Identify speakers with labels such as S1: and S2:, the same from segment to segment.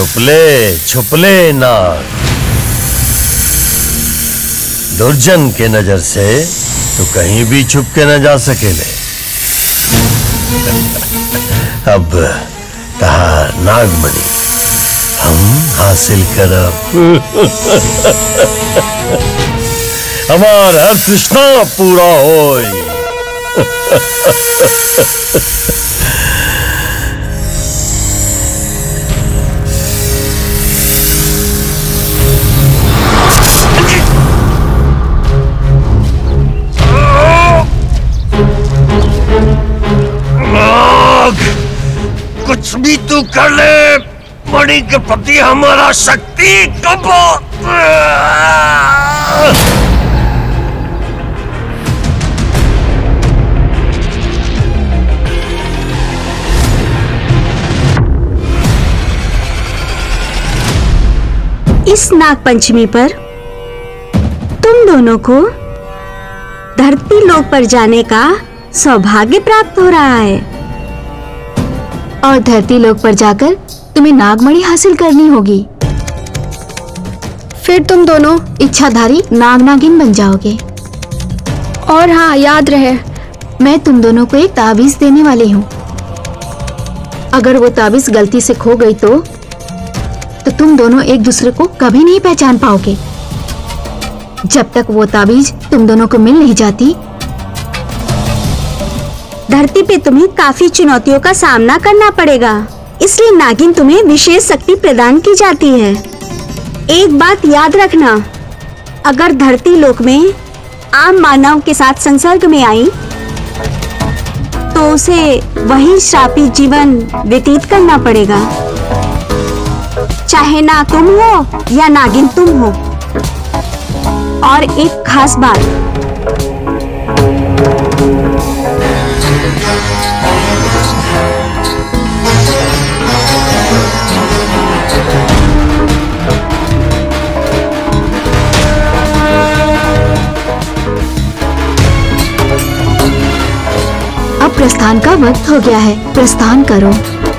S1: छुपले छुपले नाग दुर्जन के नजर से तो कहीं भी छुप के न जा सकेले अब कहा नागमणि हम हासिल करब हमार हर तृष्णा पूरा होई
S2: नाग कुछ भी तू कर ले मणि के प्रति हमारा शक्ति कब
S3: इस नाग पंचमी पर तुम दोनों को धरती लोक पर जाने का सौभाग्य प्राप्त हो रहा है
S4: और धरती लोक पर जाकर तुम्हें नागमणि हासिल करनी होगी फिर तुम दोनों इच्छाधारी नाग नागिन बन जाओगे और हाँ याद रहे मैं तुम दोनों को एक ताबीज देने वाली हूँ अगर वो ताबीज गलती से खो गई तो तो तुम दोनों एक दूसरे को कभी नहीं पहचान पाओगे जब तक वो ताबीज तुम दोनों को मिल नहीं जाती
S3: धरती पे तुम्हें काफी चुनौतियों का सामना करना पड़ेगा इसलिए नागिन तुम्हें विशेष शक्ति प्रदान की जाती है एक बात याद रखना अगर धरती लोक में आम मानव के साथ संसर्ग में आई तो उसे वही श्रापित जीवन व्यतीत करना पड़ेगा चाहे ना तुम हो या नागिन तुम हो और एक खास बात
S4: अब प्रस्थान का वक्त हो गया है प्रस्थान करो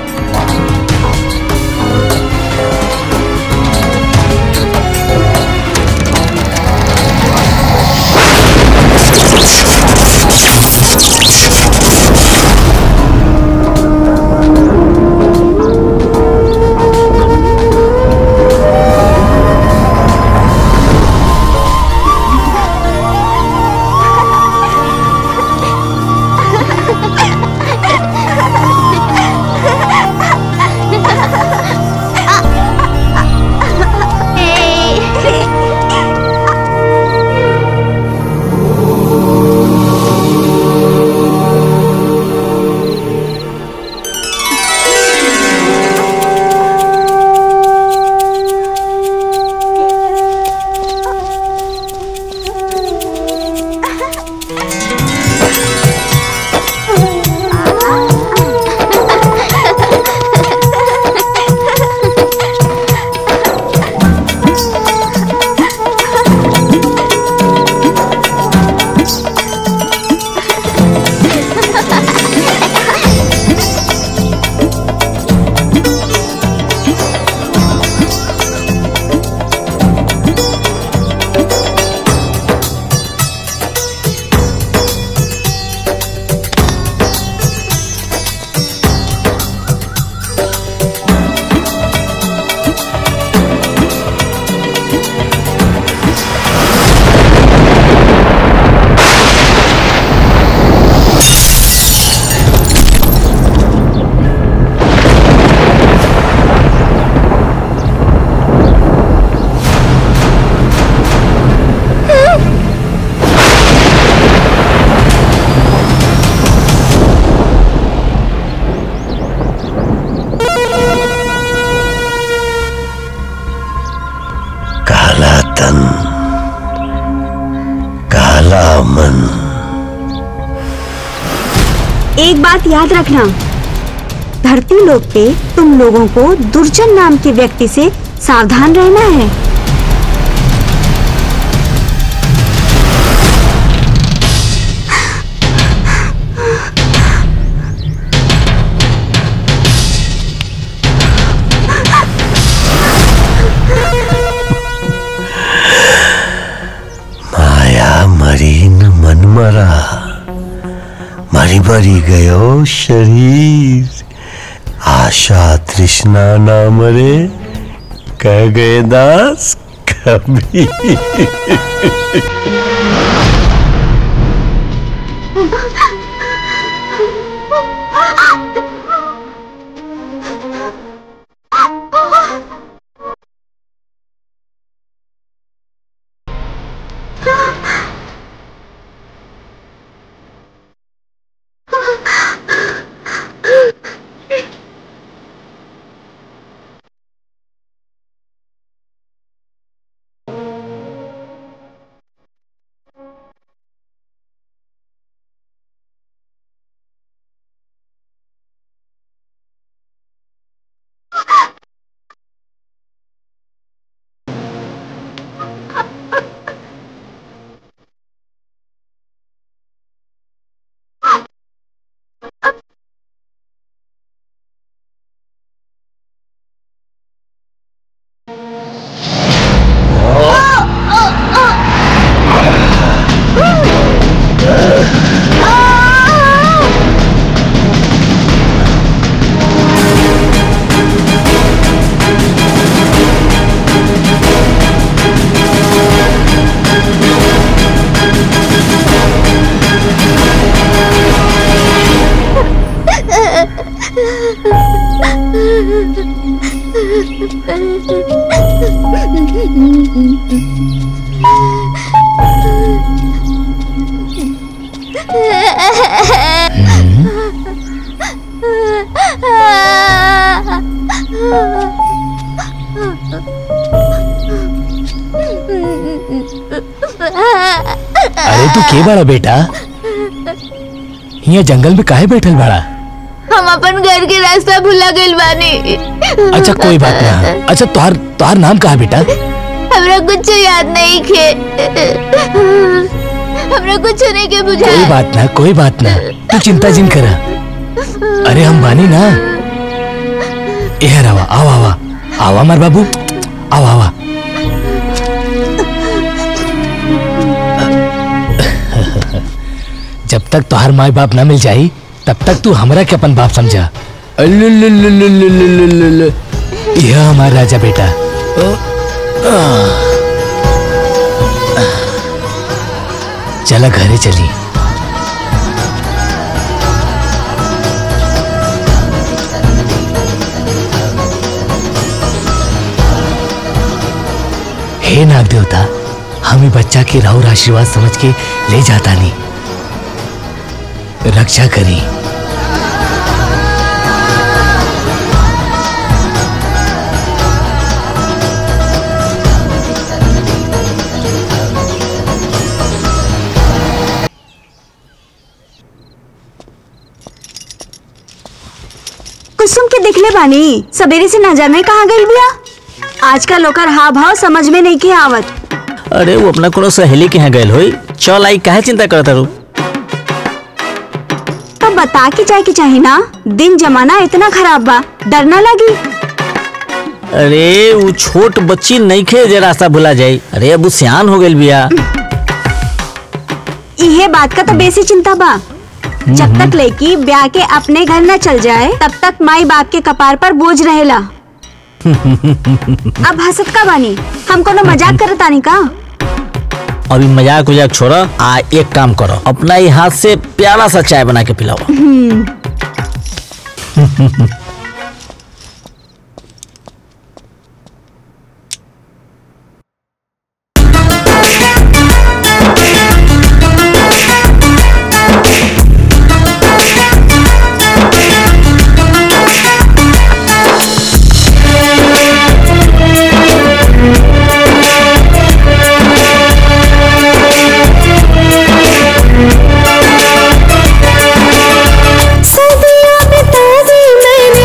S1: काला तन काला मन
S3: एक बात याद रखना धरती लोक पे तुम लोगों को दुर्जन नाम के व्यक्ति से सावधान रहना है
S1: मरा मरी मरी गयो शरीर आशा तृष्णा ना मरे कह गए दास कभी
S5: अरे तू के बड़ा बेटा यहाँ जंगल में काहे बैठल बड़ा
S4: हम अपन घर के रास्ता भुला गइल बानी
S5: अच्छा कोई बात ना अच्छा तुहार तुहार नाम कहा बेटा
S4: हमरा कुछ याद नहीं खे हमरा कुछ नहीं के बुझा
S5: कोई बात ना कोई बात ना तू चिंता जिन करा अरे हम बानी ना ए रवा आवा आवा आवा मार बाबू आवा आवा जब तक तुहार माई बाप ना मिल जाई तब तक तू हमरा के अपन बाप समझा अल्लुल्लुल्लुल्लुल्लुल्लुल्लुल्लु। यह हमारा राजा बेटा चला घरे चली हे नाग देवता हमें बच्चा के राहुल आशीर्वाद समझ के ले जाता नहीं रक्षा करी
S3: कुसुम के दिखले बानी सवेरे से न जाने कहाँ गई बिया आजकल ओकर हाव भाव समझ में नहीं के आवत
S6: अरे वो अपना कोनो सहेली के यहाँ गए होई चल आई काहे चिंता करता रू
S3: तो बता के जाए के चाहे ना दिन जमाना इतना खराब बा डर ना लगी
S6: अरे वो छोट बच्ची नहीं खे जे रास्ता भुला जाई अरे अब वो सियान हो गइल बिया
S3: इहे बात का तो बेसी चिंता बा जब तक लड़की ब्याह के अपने घर न चल जाए तब तक माई बाप के कपार पर बोझ रहेला अब हंसत का बानी हम कोनो मजाक करत आनी का
S6: अभी मजाक उजाक छोड़ा आ एक काम करो अपना ही हाथ से प्यारा सा चाय बना के पिलाओ
S7: सदियां बिता दी मैंने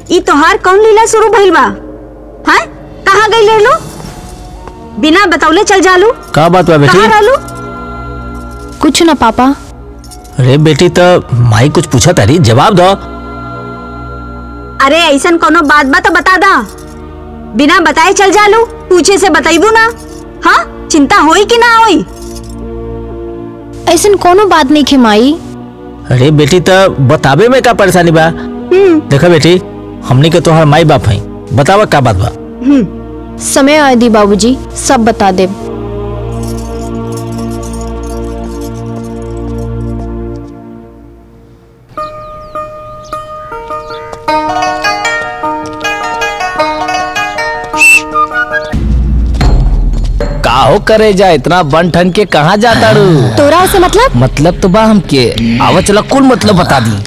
S3: ई तोहार कौन लीला शुरू भइल बा हैं कहाँ गई ले लो बिना बतौले चल जालू
S6: का बात बा बेटी
S3: कहाँ रहलू
S4: कुछ ना पापा
S6: अरे बेटी तो माई कुछ पूछा तारी जवाब दो
S3: अरे ऐसन कोनो बात बा तो बता दा बिना बताए चल जालू पूछे से बताइबू ना हाँ चिंता होई कि ना होई
S4: ऐसन कोनो बात नहीं खे माई
S6: अरे बेटी तो बतावे में का परेशानी बा देखा बेटी हमनी के तोहर माई बाप हई बतावा का बात बा
S4: समय आए दी बाबूजी सब बता दे
S5: काहो करे जा इतना बन ठन के कहाँ जाता रू
S4: तोरा से मतलब
S5: मतलब तो बा हमके आवा चला कुल मतलब बता दी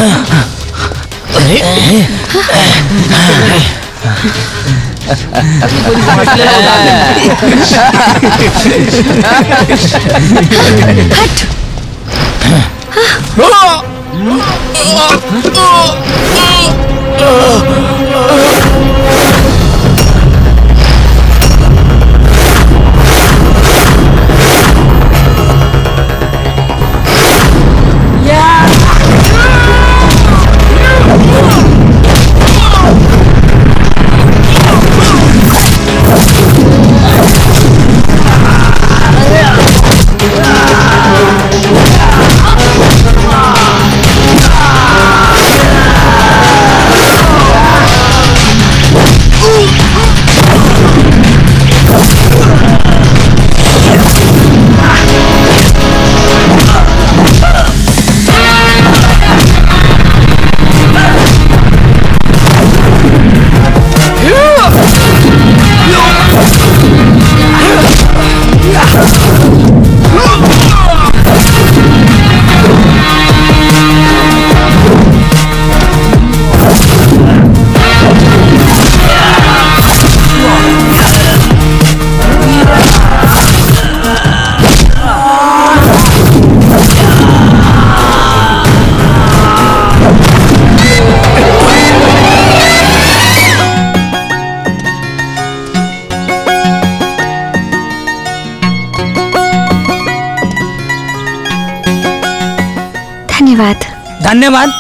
S3: धन्यवाद
S7: धन्यवाद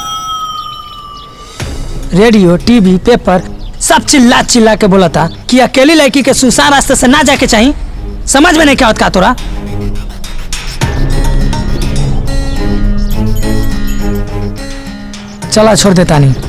S7: रेडियो टीवी पेपर सब चिल्ला चिल्ला के बोला था कि अकेली लड़की के सुसान रास्ते से ना जाके चाहिए समझ में नहीं क्या होता तोरा चला छोड़ देता नहीं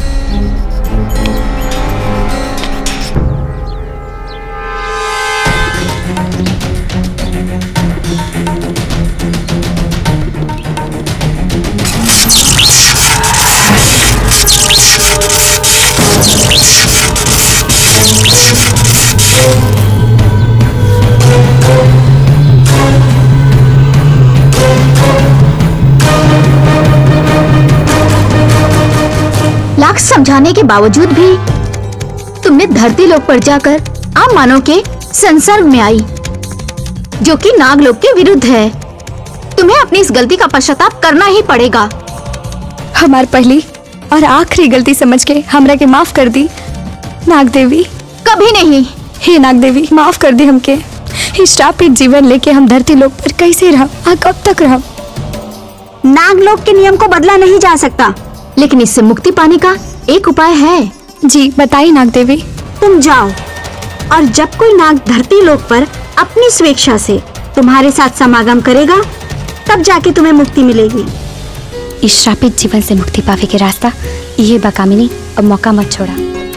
S4: लाख समझाने के बावजूद भी तुमने धरती लोक पर जाकर आम मानव के संसर्ग में आई जो कि नागलोक के विरुद्ध है तुम्हें अपनी इस गलती का पश्चाताप करना ही पड़ेगा
S8: हमार पहली और आखिरी गलती समझ के हमरा के माफ कर दी नाग देवी
S4: कभी नहीं
S8: हे नाग देवी माफ कर दी हमके इस श्रापित जीवन लेके हम धरती लोक पर कैसे रह आ कब तक रह
S3: नागलोक के नियम को बदला नहीं जा सकता
S4: लेकिन इससे मुक्ति पाने का एक उपाय है
S8: जी बताइए नाग देवी
S3: तुम जाओ और जब कोई नाग धरती लोक पर अपनी स्वेच्छा से तुम्हारे साथ समागम करेगा तब जाके तुम्हें मुक्ति मिलेगी
S8: इस श्रापित जीवन से मुक्ति पावे के रास्ता ये बकामिनी अब मौका मत छोड़ा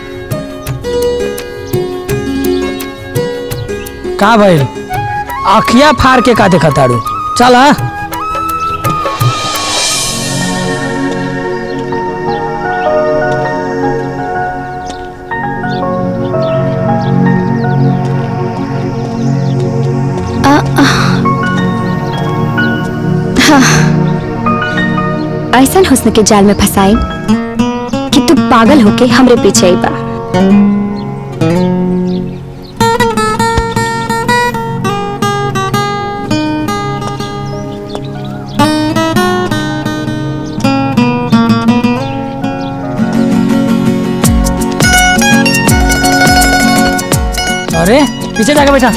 S7: का भाई आखिया फाड़ के का देखा तारू चल हाँ
S8: ऐसा हुस्न के जाल में फंसाई कि तू पागल होके हमरे पीछे आई बा
S7: अरे पीछे जाके बैठा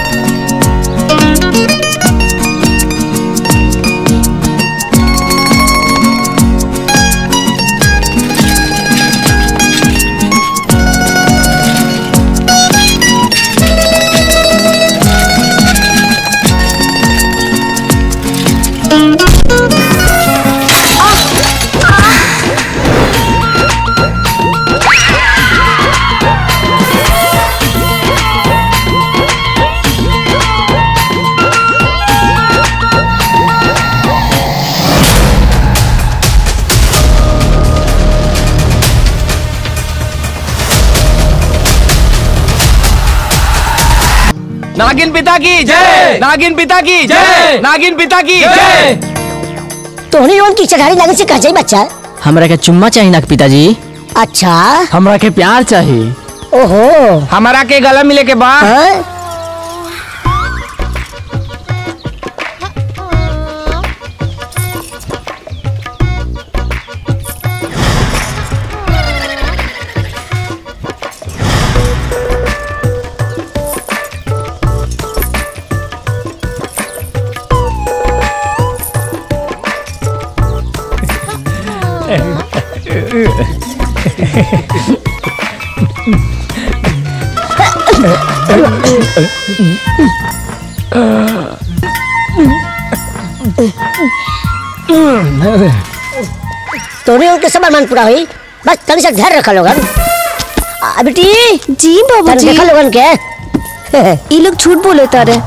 S5: नागिन पिता की जय नागिन पिता की जय नागिन पिता की जय
S9: तोहनी लोगन की चढ़ाई लगे से कह जाई बच्चा
S6: हमरा के चुम्मा चाहिए ना पिताजी
S9: अच्छा
S6: हमरा के प्यार चाहिए
S9: ओहो
S5: हमारा के गला मिले के बाद
S9: हाँ? तोहनी लोगन के सब अरमान पूरा हुई बस तनी से धैर्य रखा लोगन आ, बेटी
S8: जी
S9: तनी
S8: बाबूजी
S9: देखा लोगन के
S8: ये लोग झूठ बोले तारे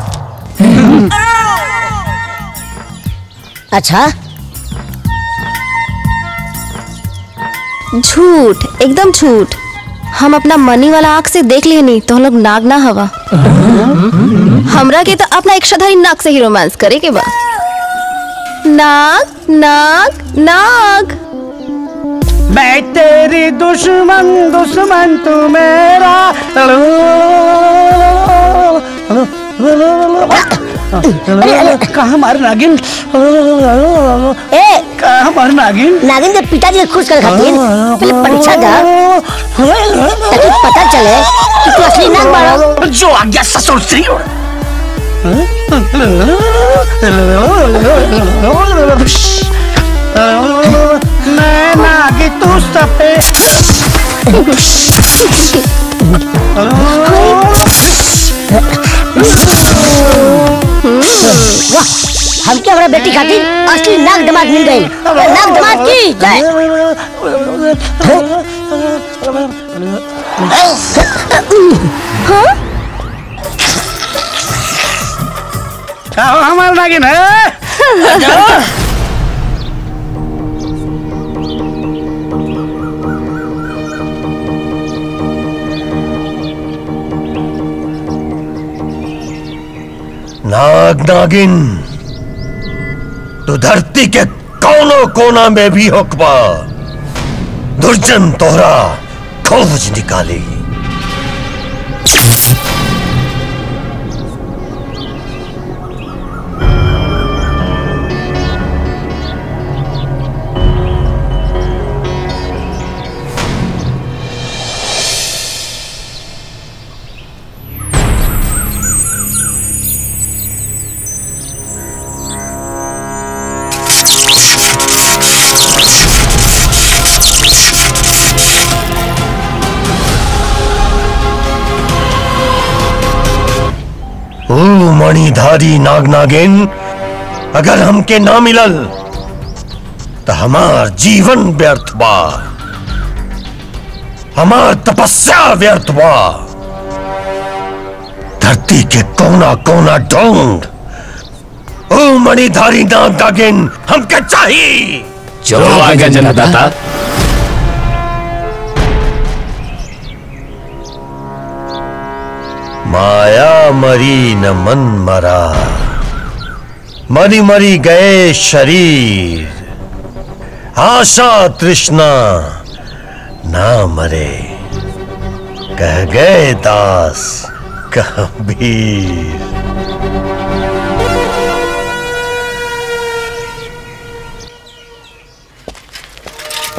S9: अच्छा
S8: झूठ एकदम झूठ हम अपना मनी वाला आंख से देख लिए नहीं तो हम लोग नाग ना हवा हमरा के तो अपना इच्छाधारी नाग से ही रोमांस करे के बा नाग नाग नाग
S7: मैं तेरी दुश्मन दुश्मन तू मेरा कहा हमारे नागिन
S9: ए
S7: कहा हमारे नागिन
S9: नागिन के पिताजी के खुश कर खातिर पहले परीक्षा दा ताकि पता चले कि तू असली नाग बाड़ा
S2: जो आज्ञा ससुर श्री
S7: मैं नागी तू सपे
S9: वाह हमके हमारा बेटी खातिर असली नाग दमाद मिल गई नाग दमाद की जय
S7: कहा हमारे नागिन है
S1: नाग नागिन तू धरती के कोनों कोना में भी होकबा दुर्जन तोहरा खोज निकाली ओ मणिधारी नाग नागिन अगर हमके ना मिलल तो हमार जीवन व्यर्थ बा हमार तपस्या व्यर्थ बा धरती के कोना कोना ढूंढ ओ मणिधारी नाग नागिन हमके चाहिए
S5: जो आज्ञा जनदाता
S1: माया मरी न मन मरा मरी मरी गए शरीर आशा तृष्णा ना मरे कह गए दास कबीर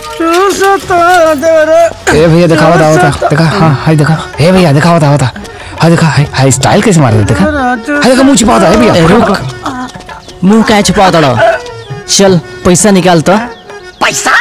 S5: ए भैया दिखावा था होता देखा हाँ हाय देखा ए भैया दिखावा था होता हाँ देखा हाय हाय स्टाइल कैसे मार देखा हाय देखा मुंह छिपा होता है भैया
S6: रुक मुंह क्या छुपा दड़ो चल पैसा निकाल तो
S10: पैसा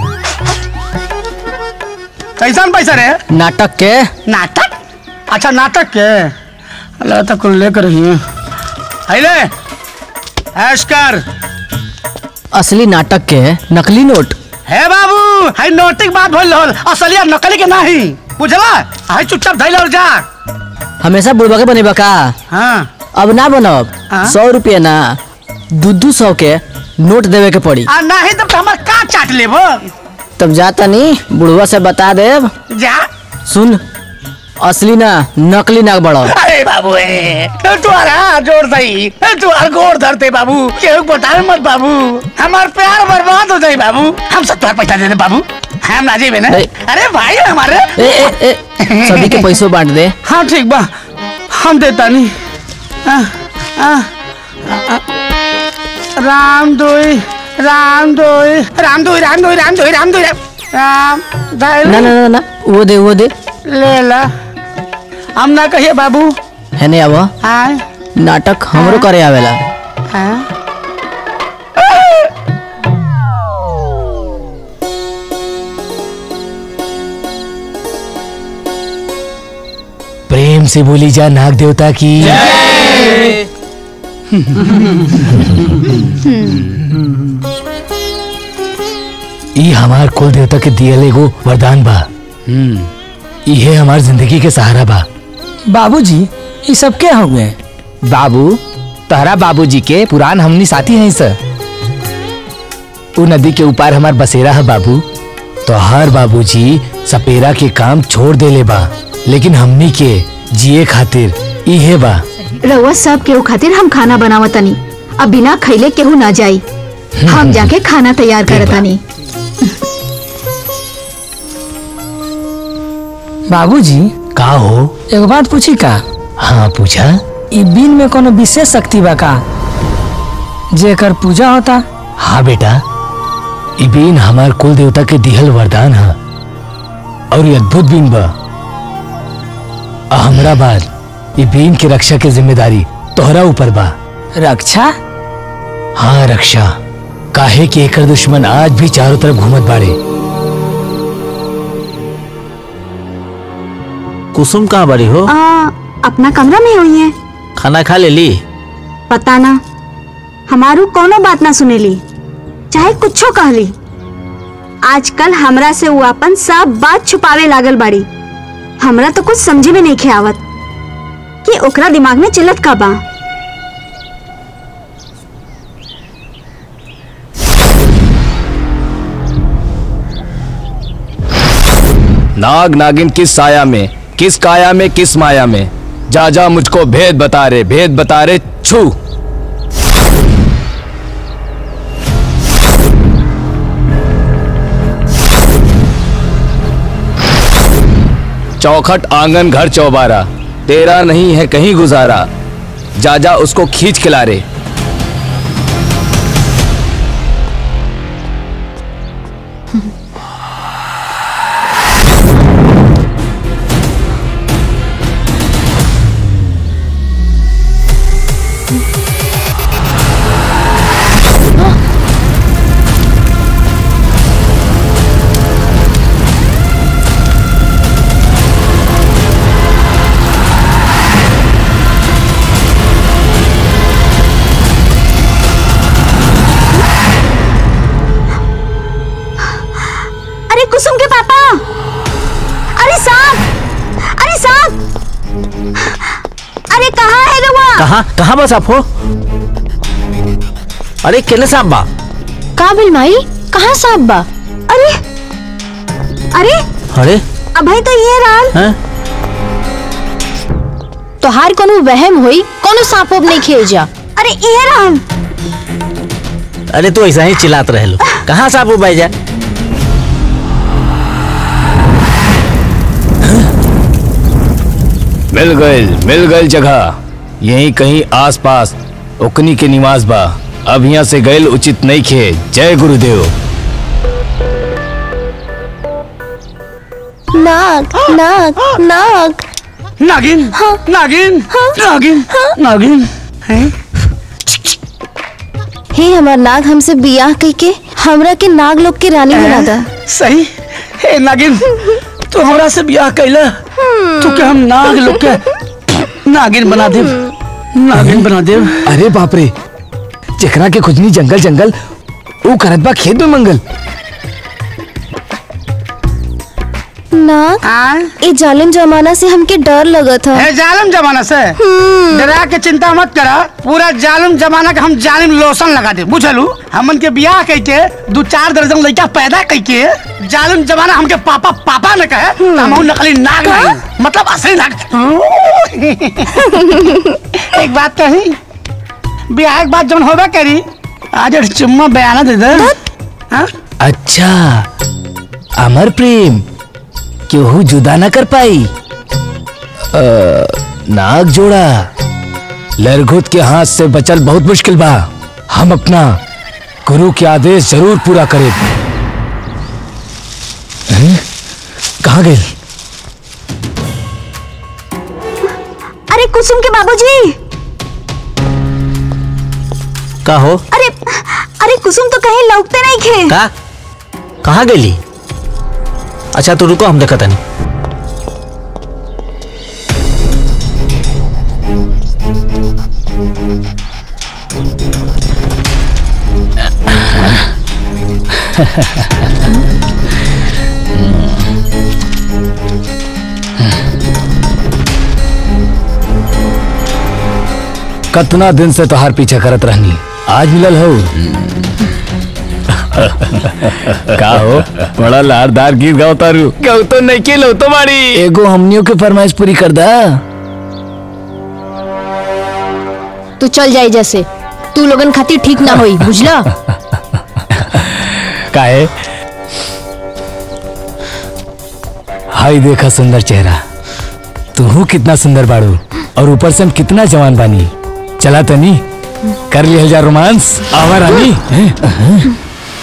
S10: कैसा पैसा रे
S6: नाटक के
S10: नाटक अच्छा नाटक के अल्लाह तक कुल लेकर ही अले ऐश कर
S6: असली नाटक के नकली नोट
S10: हे बाबू हाय नोटिक बात भइल होल असलिया नकली के नहीं बुझला हाय चुपचाप धइल और जा
S6: हमेशा बुढ़वा के बनेबा का
S10: हाँ
S6: अब ना बनब
S10: हाँ?
S6: सौ रुपया ना दू दू सौ के नोट देवे के पड़ी
S10: आ नहीं तब तो हमार का चाट लेबो
S6: तब जाता नहीं बुढ़वा से बता देब
S10: जा
S6: सुन असली ना नकली ना बड़ो
S10: अरे बाबू ए तुम्हारा जोर दई तुम्हारा गोर धरते बाबू केहू के बताए मत बाबू हमार प्यार बर्बाद हो जाई बाबू हम सब तुम्हारा पैसा दे दे बाबू हम ना जेबे ना
S6: ए।
S10: अरे भाई हमारे
S6: ए, ए, ए, सभी के पैसों बांट दे
S10: हाँ ठीक बा हम देता नहीं आ, आ, आ, राम दोई राम दोई राम दोई राम दोई राम दोई राम दोई राम धैल
S6: ना ना ना ना वो दे वो दे
S10: ले ला हम ना कहिए बाबू
S6: है नहीं अब
S10: हाँ
S6: नाटक हमरो करे आवेला
S10: हाँ
S5: प्रेम से बोली जा नाग देवता की ई हमार कुल देवता के दियल एगो वरदान बा इहे हमार जिंदगी के सहारा बा
S7: बाबूजी ये सब क्या हो गए
S5: बाबू तहरा बाबूजी के पुरान हमनी साथी हैं सर उ नदी के ऊपर हमार बसेरा है बाबू तो हर बाबूजी सपेरा के काम छोड़ देले बा लेकिन हमनी के जिए खातिर इहे बा
S4: रउआ सब केहू खातिर हम खाना बनावतनी अब बिना खैले केहू ना जाई हम जाके खाना तैयार करतनी
S7: बाबूजी
S5: का हो
S7: एगो बात पूछी का
S5: हाँ पूछा
S7: ई बीन में कोनो विशेष शक्ति बा का जेकर पूजा होता
S5: हाँ बेटा ई बीन हमार कुल देवता के दिहल वरदान है और ये अद्भुत बीन बा आ हमरा बाद ई बीन की रक्षा की जिम्मेदारी तोहरा ऊपर बा
S7: रक्षा
S5: हाँ रक्षा काहे कि एकर दुश्मन आज भी चारों तरफ घूमत बाड़े
S6: कुसुम कहाँ बड़ी हो
S3: आ, अपना कमरा में हुई है
S6: खाना खा ले ली
S3: पता ना हमारू कोनो बात ना सुनेली चाहे कुछो कहली आजकल हमरा से वो अपन सब बात छुपावे लागल बाड़ी हमरा तो कुछ समझे में नहीं आवत कि ओकरा दिमाग में चिल्लत का बा
S5: नाग नागिन किस साया में किस काया में किस माया में जा जा मुझको भेद बता रे भेद बता रे छू चौखट आंगन घर चौबारा तेरा नहीं है कहीं गुजारा जा जा उसको खींच खिला रे
S3: अरे कुसुम के पापा अरे सांप अरे सांप अरे कहाँ है रउआ
S6: कहाँ कहाँ बस आप हो अरे केने साहब बा
S8: का बिल माई कहाँ सांप बा
S3: अरे अरे
S6: अरे
S3: अभय तो ये राल
S6: हैं
S8: तोहार कोनो वहम होई कोनो सांप वाप नहीं खेल जा
S3: अरे ये राल
S6: अरे तू ऐसा ही चिल्लात रहे लो कहाँ साहब वो भाई जा
S5: मिल गए मिल गए जगह यहीं कहीं आसपास ओकनी के निवास बा अब यहाँ से गैल उचित नहीं खे जय गुरुदेव
S8: नाग नाग नाग
S10: नागिन नागिन नागिन नागिन हैं
S8: हे हमार नाग हमसे बियाह कई के हमरा के नाग लोग के रानी बना दा
S10: सही हे नागिन तू हमरा से ब्याह कैला तू के हम नाग लोग के नागिन बना दे नागिन बना दे
S5: अरे बाप रे जेकरा के खुजनी जंगल जंगल ऊ करत बा खेत में मंगल
S8: नाग ए जालिम जमाना से हमके डर लगत है
S10: है जालिम जमाना से डरा के चिंता मत करा पूरा जालिम जमाना के हम जालिम लोशन लगा दे बुझलू हमन के बियाह कई के दो चार दर्जन लड़का पैदा कई के जालिम जमाना हमके पापा पापा ने कहे तो हम नकली नाग नहीं मतलब असली नाग एक बात कही बियाह के बाद जब होबे करी आज एक चुम्मा बयाना दे दे हाँ?
S5: अच्छा अमर प्रेम केहू जुदा ना कर पाई अ, नाग जोड़ा लरघुत के हाथ से बचल बहुत मुश्किल बा हम अपना गुरु के आदेश जरूर पूरा करें हैं? कहाँ गए
S3: अरे कुसुम के बाबूजी
S6: का हो
S3: अरे अरे कुसुम तो कहीं लौटते नहीं खे
S6: का कहाँ गेली अच्छा तो रुको हम देखा तनी
S5: कतना दिन से तोहार पीछा करत रहनी आज मिलल हो का हो बड़ा लारदार गीत गाओ तारू गाओ तो नहीं के लो तुम्हारी एगो हमनियों के फरमाइश पूरी कर दा
S4: तू चल जाए जैसे तू लोगन खातिर ठीक ना होई बुझला
S5: काहे हाय देखा सुंदर चेहरा तू कितना सुंदर बाड़ू और ऊपर से हम कितना जवान बानी चला तनी कर लिया जा रोमांस आवा रानी हैं?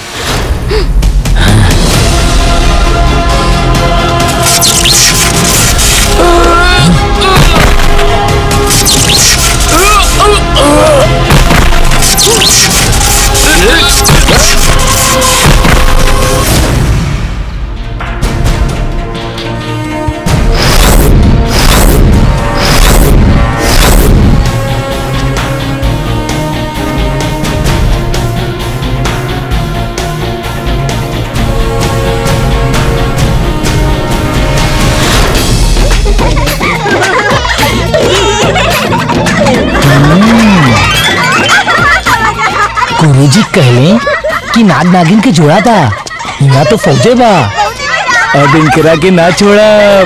S5: गुरुजी कहले कि नाग नागिन के जोड़ा था यहाँ तो फौजे बा अब इनकरा के ना छोड़ा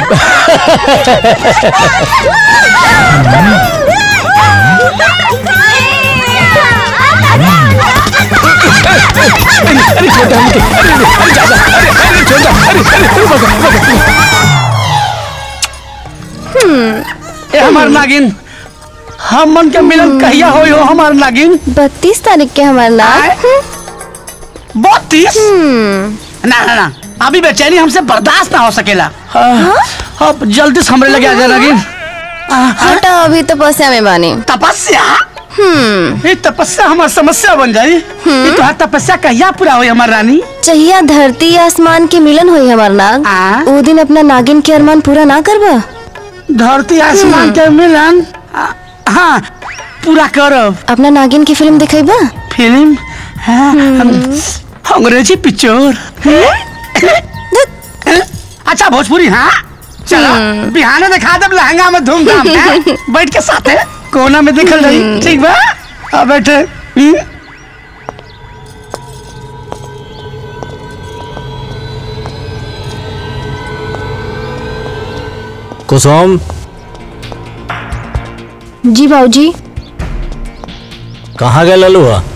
S10: ए हमार नागिन हम मन के मिलन कहिया होई हो हमार नागिन
S8: बत्तीस तारीख के हमार नाग
S10: बत्तीस ना ना ना अभी बेचैनी हमसे बर्दाश्त ना हो सकेला अब जल्दी से हमरे लगे आ जा नागिन
S8: हटा अभी तपस्या में बानी
S10: तपस्या ये तपस्या हमार समस्या बन जाई ये तो तपस्या कहिया पूरा होई हमार रानी
S8: चाहिए धरती आसमान के मिलन होई हमार नाग वो दिन अपना नागिन के अरमान पूरा ना करबा
S10: धरती आसमान के मिलन आ, हाँ पूरा करब
S8: अपना नागिन की फिल्म दिखेबा
S10: फिल्म हाँ, हम- अंग्रेजी पिक्चर अच्छा भोजपुरी हाँ चलो बिहाने दिखा दे लहंगा में धूमधाम हैं? बैठ के साथे कोना में दिखल रही ठीक बा अब बैठे हम्म?
S6: कुसुम
S4: जी बाबूजी
S6: कहाँ गए ललू हुआ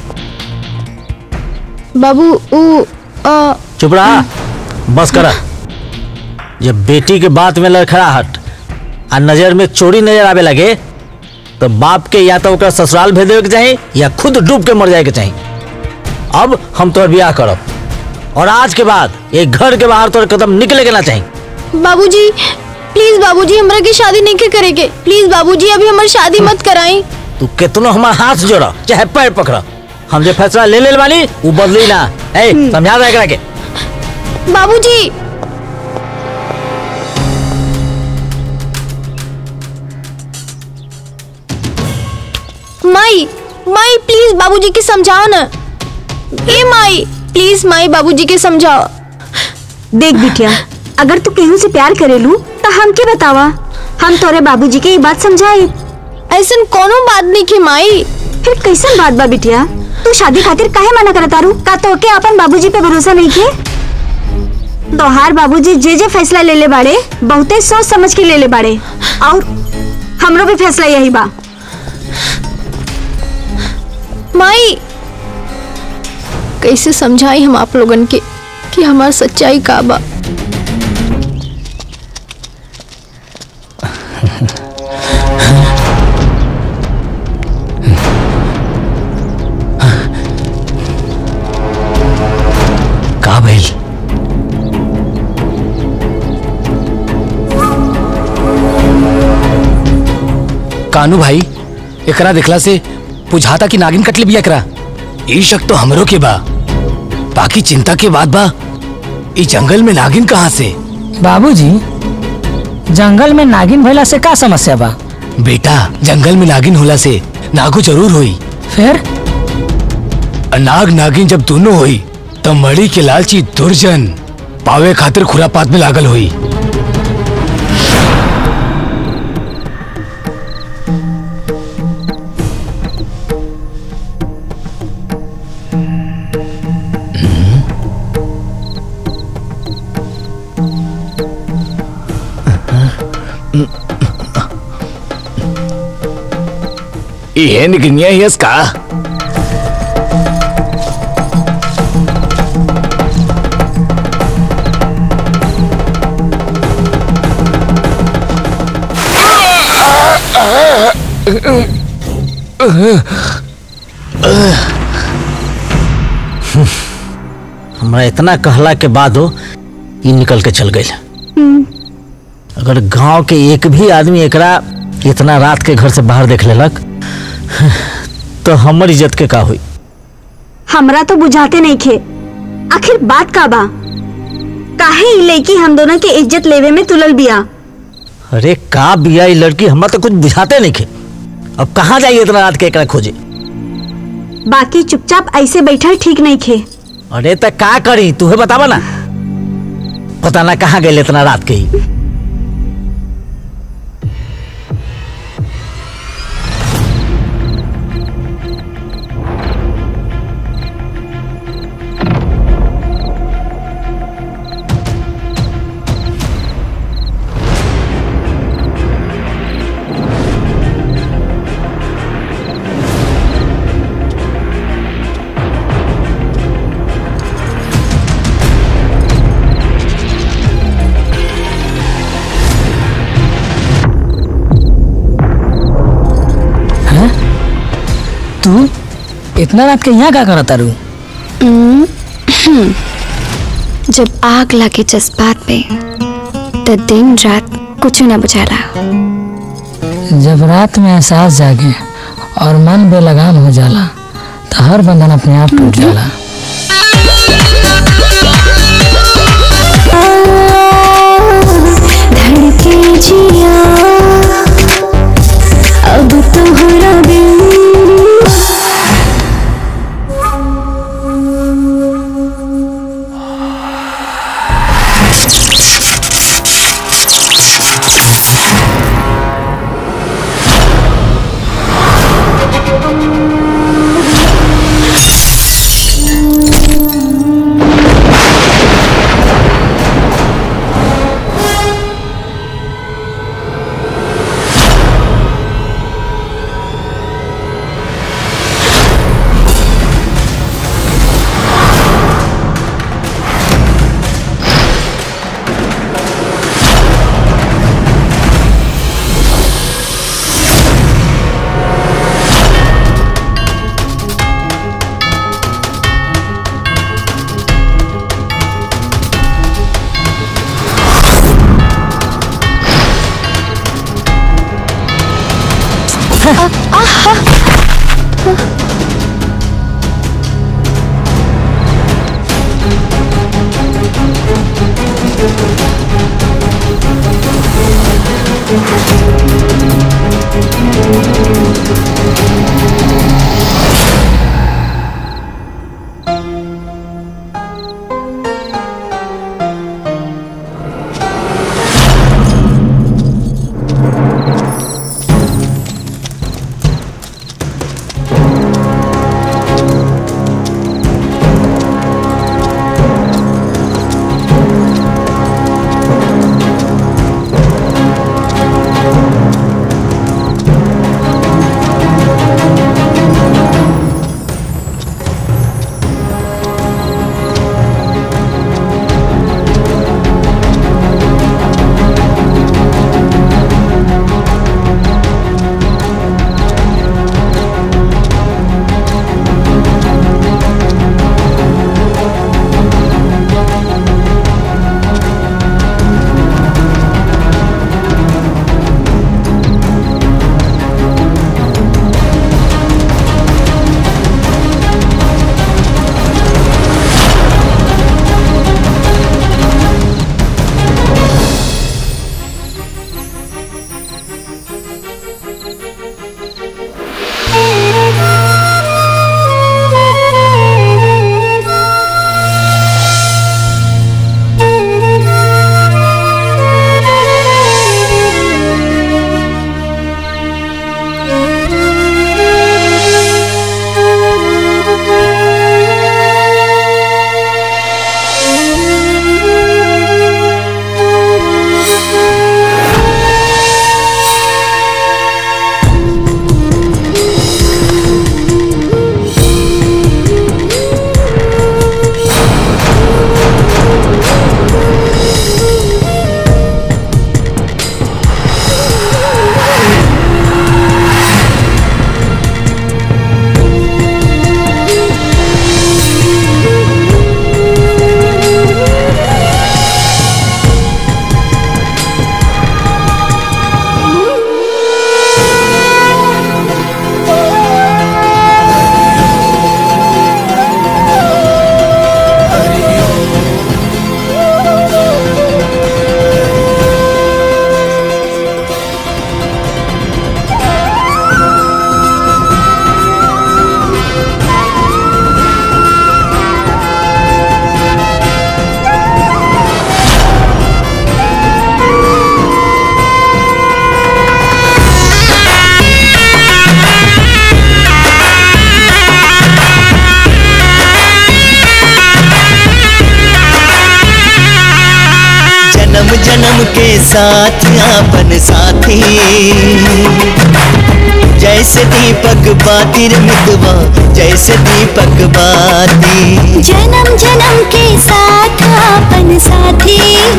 S4: बाबू ऊ आ,
S6: चुप रहा बस करा जब बेटी के बात में लड़खड़ाहट आ नजर में चोरी नजर आवे लगे तो बाप के या तो ओकरा ससुराल भेज देवे के चाही या खुद डूब के मर जाए के चाही अब हम तोर ब्याह करब और आज के बाद एक घर के बाहर तोर कदम निकले के ना चाही
S4: बाबूजी
S8: प्लीज बाबूजी हमरा की शादी नहीं के करेगे प्लीज बाबूजी अभी हमारी शादी मत कराई
S6: तू कितनो हमार हाथ जोड़ा चाहे पैर पकड़ा हम जो फैसला ले ले बानी वो बदली ना ए समझा दे एकरा के
S8: बाबूजी माई माई प्लीज बाबूजी के समझाओ ना ए माई प्लीज माई बाबूजी के समझाओ
S3: देख बिटिया अगर तू केहू से प्यार करेलू तो हमके बतावा हम तोरे बाबूजी के ये बात समझाई
S8: ऐसन कोनो बात नहीं के माई
S3: फिर कैसन बात बा बिटिया तू शादी खातिर काहे मना करत तारू का तो के अपन बाबूजी पे भरोसा नहीं के तोहार बाबूजी जे जे फैसला ले ले बाड़े बहुते सोच समझ के ले ले बाड़े और हमरो भी फैसला यही बा
S8: माई कैसे समझाई हम आप लोगन के कि हमार सच्चाई का बा
S5: का भइल कानू भाई एकरा देखला से बुझाता कि नागिन कटले बिया एकरा ई शक तो हमरो के बा बाकी चिंता के बात बा ई जंगल में नागिन कहाँ से
S7: बाबूजी जंगल में नागिन भइला से का समस्या बा
S5: बेटा जंगल में नागिन होला से नागो जरूर होई
S7: फिर
S5: नाग नागिन जब दोनों होई तब मड़ी के लालची दुर्जन पावे खातिर खुरापात में लागल हुई ये निकनिया यस का
S6: हमरा इतना कहला के बाद हो ये निकल के चल गई अगर गांव के एक भी आदमी एकरा इतना रात के घर से बाहर देख लेलक तो हमर इज्जत के का हुई
S3: हमरा तो बुझाते नहीं खे आखिर बात का बा काहे ई लड़की हम दोनों के इज्जत लेवे में तुलल बिया
S6: अरे का बिया ये लड़की हमरा तो कुछ बुझाते नहीं खे अब कहाँ जाइए इतना रात के एकरा खोजे
S3: बाकी चुपचाप ऐसे बैठल ठीक नहीं खे
S6: अरे तो का करी तूहे बतावा ना पता ना कहाँ गए इतना रात के ही
S7: तू इतना रात के यहाँ का करता रू
S4: जब आग लगे जज्बात पे तो दिन रात कुछ ना बुझाला
S7: जब रात में एहसास जागे और मन बेलगाम हो जाला तो हर बंधन अपने आप टूट जाला
S11: धड़के जिया अब तोहरा बिन
S12: जन्म जन्म के साथ आपन साथी जैसे दीपक बातिर मितवा जैसे दीपक बाती
S11: जन्म जन्म के साथ अपन साथी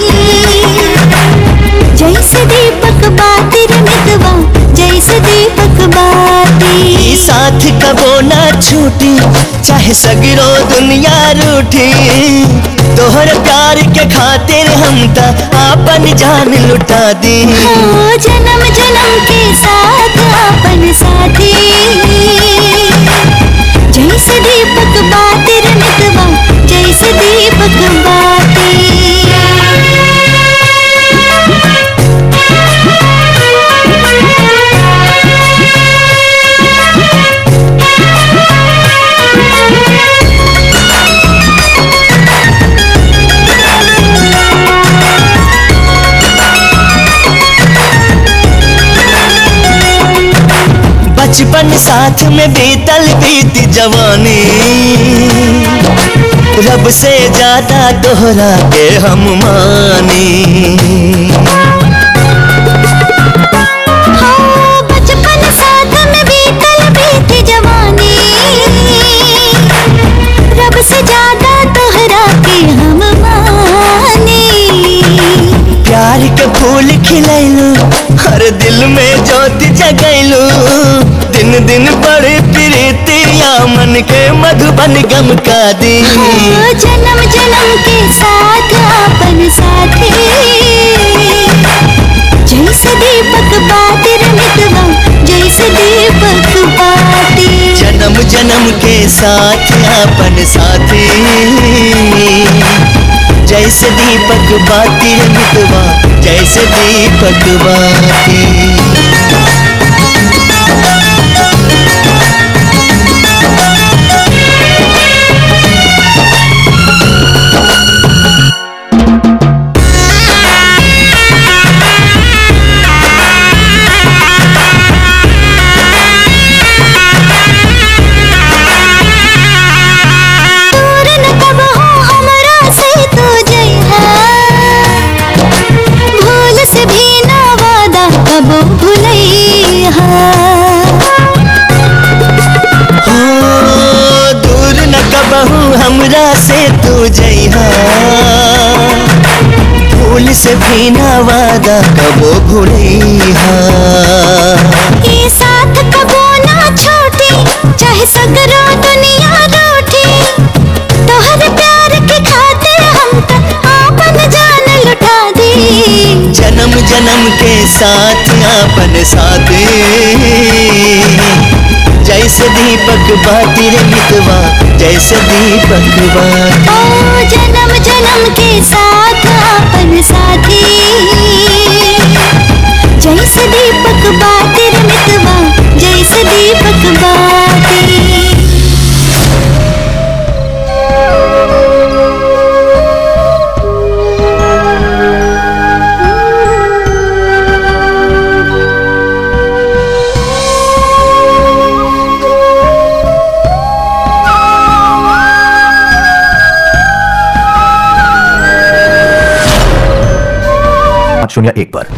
S11: जैसे दीपक बातिर मितवा जैसे दीपक बाती
S12: ई साथ कबो ना छूटी चाहे सगरो दुनिया रूठी तोहर प्यार के खातिर हम त आपन जान लुटा दी
S11: ओ जन्म जन्म के साथ अपन साथी जैसे दीपक बातिर मितवा जैसे दीपक
S12: बचपन साथ में बीतल बीत जवानी रब से ज्यादा दोहरा के हम मानी
S11: हाँ, बचपन साथ में बीतल बीत जवानी रब से ज्यादा तोहरा के हम मानी
S12: प्यार के फूल खिलैलू हर दिल में ज्योति जगैलू दिन दिन बड़े प्रीतिया मन के मधुबन गम का दी
S11: हाँ, जन्म जन्म के साथ अपन साथी जैसे दीपक बातिर मितवा जैसे दीप
S12: साथ अपन साथी जैसे दीपक बाती रे मितवा जैसे दीपक बाती
S11: दूर न कब हो हमरा से तू जइहा भूल से भी ना वादा कब भुलैहा
S12: हो दूर न कबहू हमरा से तू जइहा भूल से भी ना वादा कबो भूलैहा
S11: ये साथ कबो ना छोटी चाहे सगरो दुनिया रूठी तोहर प्यार के खातिर हम त आपन जान लुटा दी
S12: जन्म जन्म के साथ अपन साथी जैसे दीपक बाती रे मितवा जैसे दीपक बाती
S11: ओ जन्म जन्म के साथ अपन साथी जैसे दीपक बाती रे मितवा जैसे दीपक बाती
S13: पाँच शून्य एक पर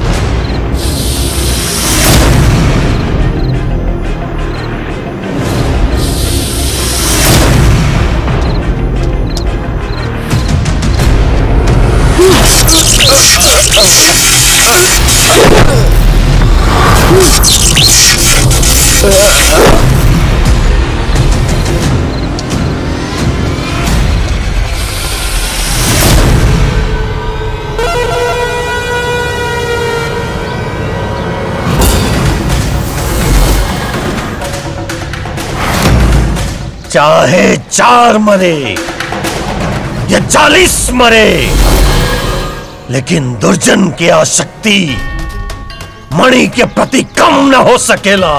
S1: चाहे चार मरे या चालीस मरे लेकिन दुर्जन की आसक्ति मणि के प्रति कम न हो सकेला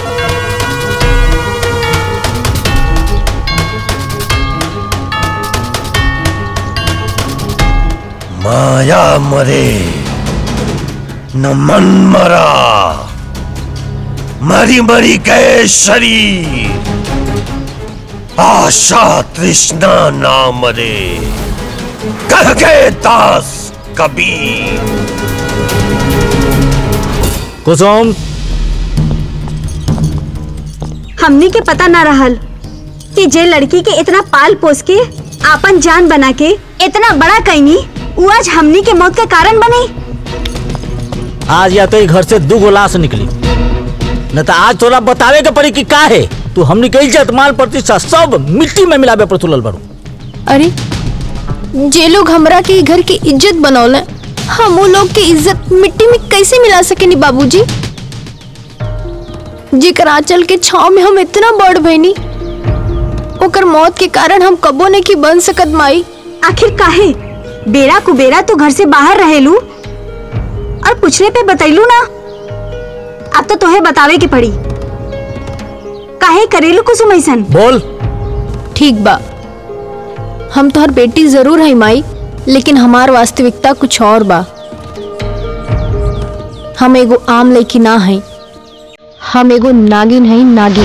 S1: माया मरे न मन मरा मरी मरी गए शरीर आशा तृष्णा ना मरे कह गए दास कबीर
S6: कुसुम
S3: हमनी के पता ना रहल कि जे लड़की के इतना पाल पोस के आपन जान बना के इतना बड़ा कैनी उ आज हमनी के मौत का कारण बनी
S6: आज या तो ई घर से दू गो लाश निकली न तो आज तोरा बतावे के पड़ी कि का है तू हमनी के इज्जत मान प्रतिष्ठा सब मिट्टी में मिलावे पर तुलल बड़ू
S8: अरे जे लोग हमरा के ई घर की इज्जत बनौले हम वो लोग की इज्जत मिट्टी में कैसे मिला सकेनी बाबूजी जेकर आंचल के छाव में हम इतना बढ़ भइनी ओकर मौत के कारण हम कबो ने की बन सकत माई
S3: आखिर काहे बेरा कुबेरा तो घर से बाहर रहेलू और पूछने पे बतैलू ना अब तो तोहे बतावे के पड़ी काहे करेलू कुसुम ऐसन
S6: बोल
S8: ठीक बा हम तोहर बेटी जरूर है माई लेकिन हमार वास्तविकता कुछ और बा हम एगो आम लड़की ना है हम एगो नागिन है नागिन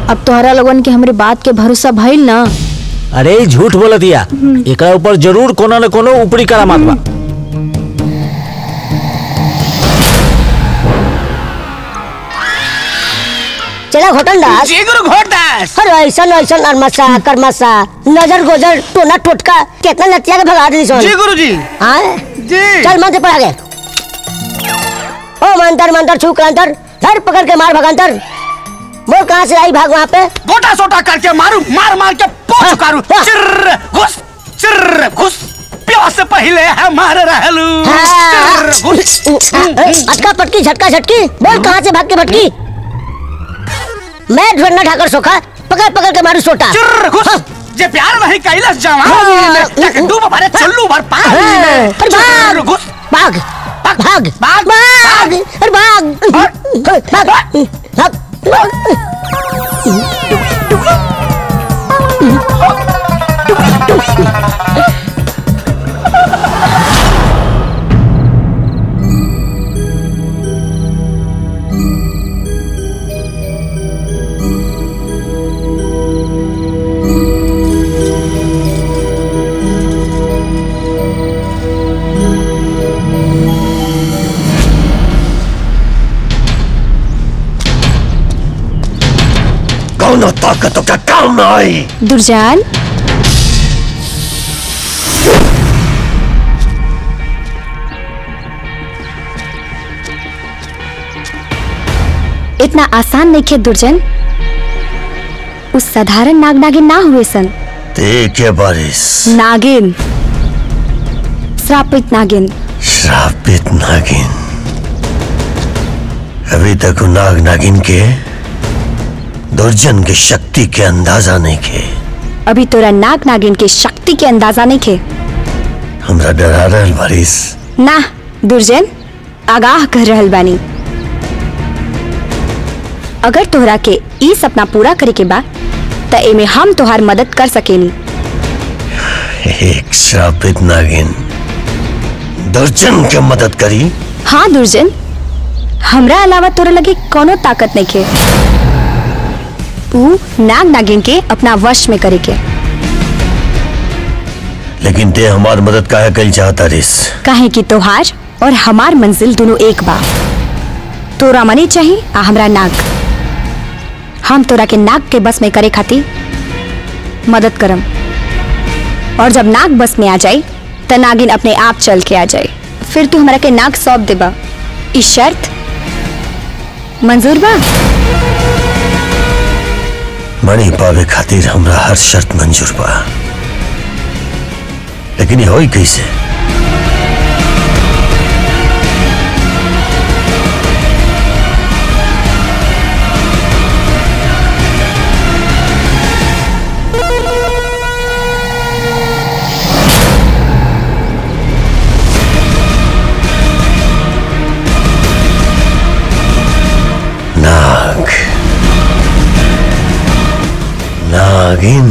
S8: अब तोहरा लोगन के हमरे बात के भरोसा भइल ना
S6: अरे ई झूठ बोलत दिया एकरा ऊपर जरूर कोनो न कोनो ऊपरी करामात बा
S9: चला घोटन दास
S10: जी गुरु घोटदास
S9: अरे ऐसा ऐसा नरमसा करमसा नजर गोजर टोना टोटका कितना लतिया के भगा दी सोन
S10: जी गुरु जी
S9: हाँ
S10: जी
S9: चल मंत्र पढ़ा गए ओ मंतर मंतर छू अंतर धर पकड़ के मार भगंतर बोल कहाँ से आई भाग वहाँ पे
S10: गोटा सोटा करके मारू मार मार के पोछ कारू चिर्र घुस चिर्र घुस प्यास से पहले हमारे रहलू चिर्र घुस
S9: अटका पटकी झटका झटकी बोल कहाँ से भाग के भटकी मैं ढूंढना ठाकर सोखा पकड़ पकड़ के मारू सोटा
S10: चिर्र घुस जे प्यार नहीं कैलस जवान तक डूब भरे चुल्लू भर पानी में
S9: अरे भाग
S10: चिर्र घुस
S9: भाग भाग भाग भाग भाग अरे भाग भाग भाग
S2: कौन ताकतों का काम न आई
S8: दुर्जान इतना आसान नहीं खे दुर्जन उस साधारण नाग नागिन ना हुए सन
S2: देखिए बारिश
S8: नागिन श्रापित नागिन
S2: श्रापित नागिन अभी तक वो नाग नागिन के दुर्जन की शक्ति के अंदाजा नहीं के
S8: अभी तोरा नाग नागिन के शक्ति के अंदाजा नहीं खे
S2: हमरा डरा रहल बारिश
S8: ना दुर्जन आगाह कर रहल बानी अगर तोहरा के ई सपना पूरा करे के बा त एमे हम तोहार मदद कर सकेनी
S2: एक श्रापित नागिन दुर्जन के मदद करी
S8: हाँ दुर्जन हमरा अलावा तोरा लगे कोनो ताकत नहीं खे ऊ नाग नागिन के अपना वश में करे के
S2: लेकिन ते हमार मदद काहे कल चाहता रिस
S8: काहे कि तोहार और हमार मंजिल दोनों एक बा तोरा मनी चाहिए आ हमरा नाग हम तोरा के नाग के बस में करे खातिर मदद करम और जब नाग बस में आ जाए त नागिन अपने आप चल के आ जाए फिर तू हमरा के नाग सौंप देबा ई शर्त मंजूर बा
S2: मणि पावे खातिर हमरा हर शर्त मंजूर बा लेकिन ये होई कैसे नाग नागिन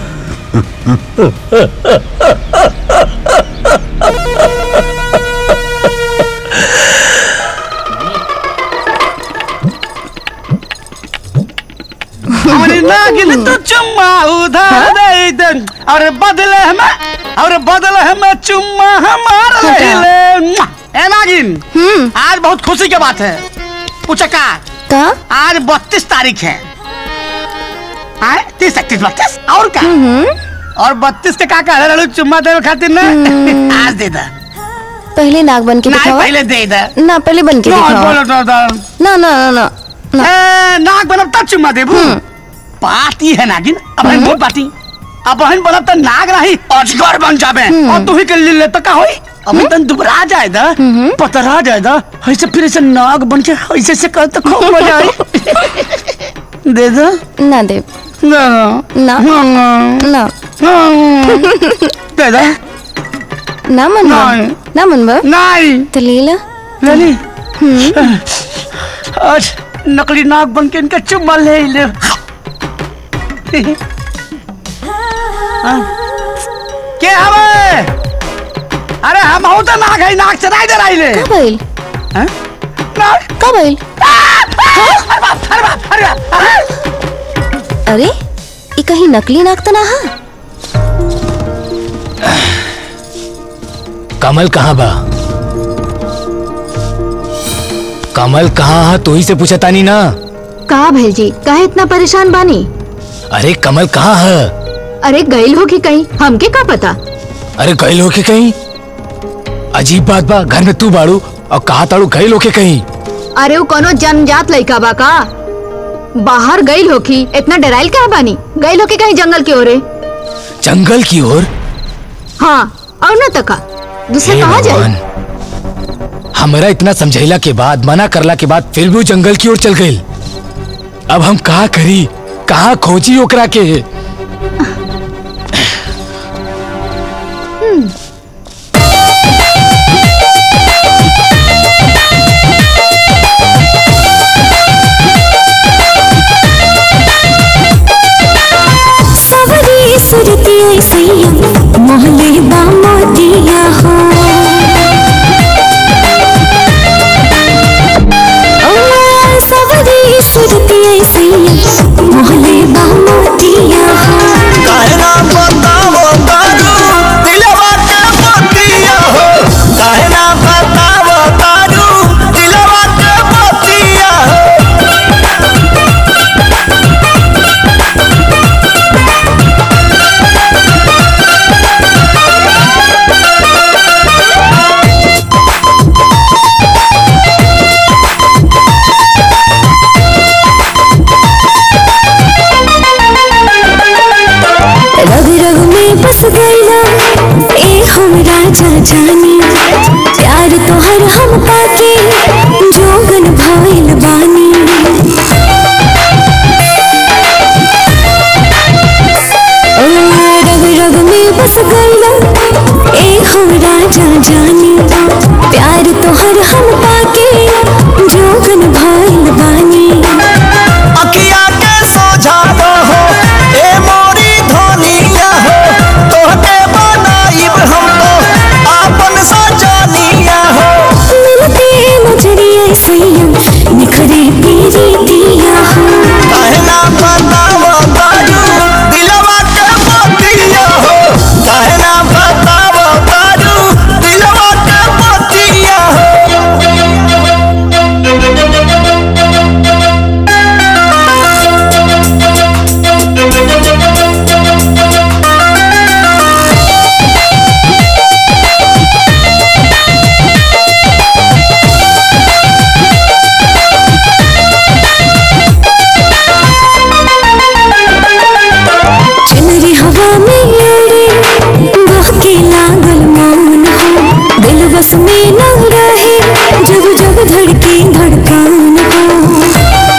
S10: हमारी नागिन तो चुम्मा उधार दे दे और बदले हमें और बदले हमें चुम्मा हमारा ले ले ए नागिन आज बहुत खुशी की बात है पूछका
S8: का
S10: आज बत्तीस तारीख है आए तीस इकतीस बत्तीस और का और बत्तीस के का कह रहे हो चुम्मा दे खातिर ना आज दे दे
S8: पहले नाग बन के
S10: नहीं
S8: दिखावा
S10: पहले दे दे
S8: ना पहले बन के
S10: ना,
S8: दिखावा
S10: बोलो तो तो।
S8: ना ना ना ना
S10: ए, नाग बनब तब चुम्मा देबू पाती है नागिन अब हम बहुत पाती अब बहन बनब त नाग रही अजगर बन जाबे और तू ही के ले ले त का होई अब तन दुबरा जाए दा पतरा जाए दा ऐसे फिर ऐसे नाग बन के ऐसे से कर तो खूब मजा आई दे दो
S8: ना दे
S10: ना
S8: ना ना
S10: दे दो
S8: ना मन
S10: नहीं।
S8: ना मन बा
S10: नहीं
S8: तो ले ला
S10: लली आज नकली नाग बन के इनका चुम्मा ले ही ले हाँ। के हवे अरे हम हो तो नाग है नाग चराई दे रही ले
S8: का भइल
S10: हाँ? नाग
S8: का भइल
S10: अरे बाप अरे बाप अरे बाप
S8: अरे ये कहीं नकली नाक तो ना हा
S5: कमल कहाँ बा कमल कहाँ है तू ही से पूछा तानी ना
S4: का भेल जी काहे इतना परेशान बानी
S5: अरे कमल कहाँ है
S4: अरे गईल हो कि कहीं हमके का पता
S5: अरे गई होके कहीं अजीब बात बा घर में तू बाड़ू और कहा ताड़ू गई होके कहीं
S4: अरे वो कोनो जन्मजात लड़का बा का बाहर गईल होखी इतना डराइल क्या बानी गईल होके कहीं जंगल की ओरे
S5: जंगल की ओर
S4: हाँ और न तका दूसरा
S5: हे
S4: कहाँ जाए
S5: भगवान हमरा इतना समझैला के बाद मना करला के बाद फिर भी वो जंगल की ओर चल गई अब हम कहा करी कहा खोजी ओकरा के
S11: सवरी सुरती सैया मोहले बामोदिया हो ओ सवरी सुरती सैया मोहले बामोदिया हो
S12: कहना बताओ तारू दिलवा के मोतिया हो कहना बताओ तारू दिलवा के मोतिया हो
S11: रग रग में बस गईला ए हम राजा जानी प्यार तोहर हम पाके जोगन भइल बानी ओ रग रग में बस गईला ए हम राजा जानी प्यार तोहर हम पाके जोगन भइल बानी
S12: अखिया के सोझावा हो ए मोरी धनिया हो तोहके बनाइब हम तो आपन सजनिया हो
S11: मिलते नजरिए सैया निखरे तेरी दिया हो
S12: कहना बताओ तारू दिलवा के मोतिया हो कहना बताओ तारू दिलवा के मोतिया
S11: चुनरी हवा में उड़े बहके लागल मौन हो दिल बस में न रहे जब जब धड़के धड़कन हो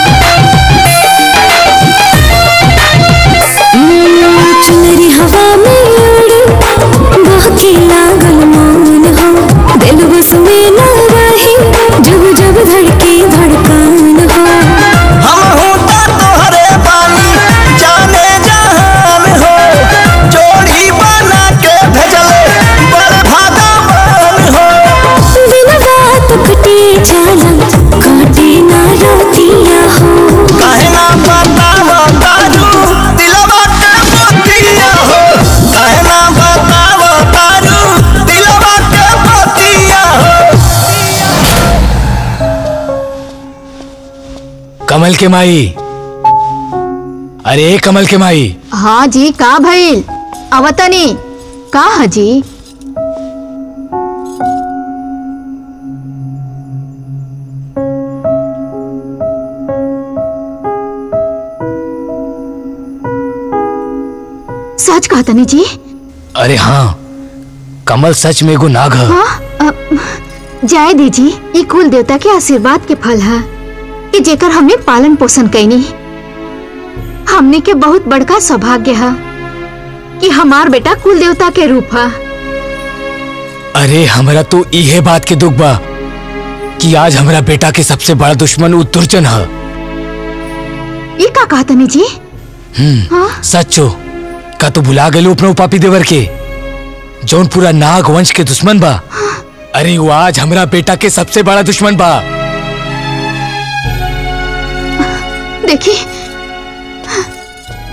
S11: हम्म, चुनरी हवा में उड़े बहके लागल मौन हो दिल बस में न रहे जब जब धड़के धड़कन हो
S12: हम होता तोहरे बानी जाने जहान हो जोड़ी बना के भेजले बड़ भागवान हो
S11: बिन बात कटे जाला काटे ना रोतिया हो
S12: कहना बताओ तारू दिलवा के मोतिया हो कहना बताओ तारू दिलवा के मोतिया हो
S5: कमल के माई अरे कमल के माई
S4: हाँ जी का भइल अवतनी का हजी सच कहा तनी जी
S5: अरे हाँ कमल सच में एगो नाग है
S4: हाँ अ, जाय दीजी ये कुल देवता के आशीर्वाद के फल है कि जेकर हमने पालन पोषण कैनी हमने के बहुत बड़का सौभाग्य है कि हमार बेटा कुल देवता के रूप है
S5: अरे हमरा तो इहे बात के दुख बा कि आज हमरा बेटा के सबसे बड़ा दुश्मन उ दुर्जन है
S4: ये का कहा तनी जी
S5: हम्म
S4: हाँ
S5: सच्चो का तू भुला गए अपना पापी देवर के जौन पूरा नाग वंश के दुश्मन बा अरे वो आज हमरा बेटा के सबसे बड़ा दुश्मन बा
S4: देखी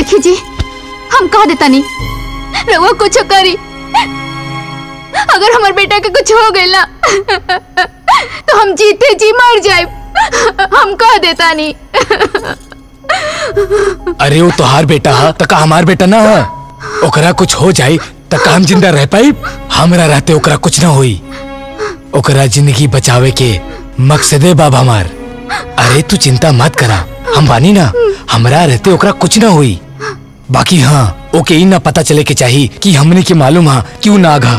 S4: देखी जी हम कह देता नहीं रहुआ कुछ करी अगर हमार बेटा के कुछ हो गई ना तो हम जीते जी मर जाए हम कह देता नहीं
S5: अरे वो तोहार बेटा हा त का हमार बेटा ना हा ओकरा कुछ हो जाई त का हम जिंदा रह पाई हमरा रहते ओकरा कुछ ना होई ओकरा जिंदगी बचावे के मकसदे बाबा हमार अरे तू चिंता मत करा हम बानी ना हमरा रहते ओकरा कुछ ना हुई बाकी हाँ ओके ई ना पता चले के चाहिए कि हमने के मालूम हा क्यों ना आघा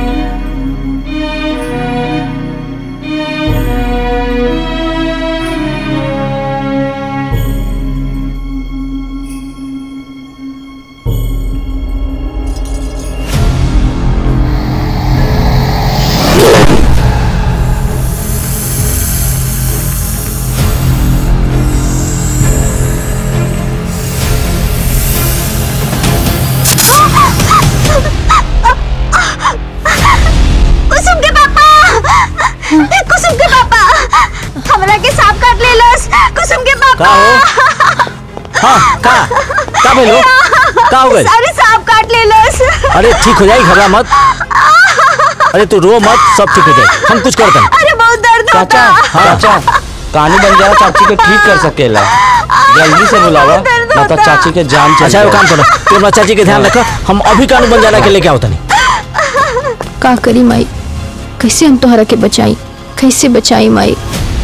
S3: कुसुम के पापा कुसुम के पापा हमरा के सांप काट लेलस कुसुम के पापा
S6: का हो हाँ का का भेलो का हो गइल
S3: अरे सांप काट लेलस
S6: अरे ठीक हो जाई घबरा मत अरे तू रो मत सब ठीक हो जाए हम कुछ करते हैं
S3: अरे बहुत दर्द
S14: चाचा चाचा कहानी बन जाए चाची को ठीक कर सकेला जल्दी से बुलावा ना तो चाची के जान चल
S6: अच्छा वो काम करो तू अपना चाची के ध्यान रखो हम अभी कानून बन जाना के लेके आओ तनी
S4: का करी माई कैसे हम तोहरा के बचाई कैसे बचाई माई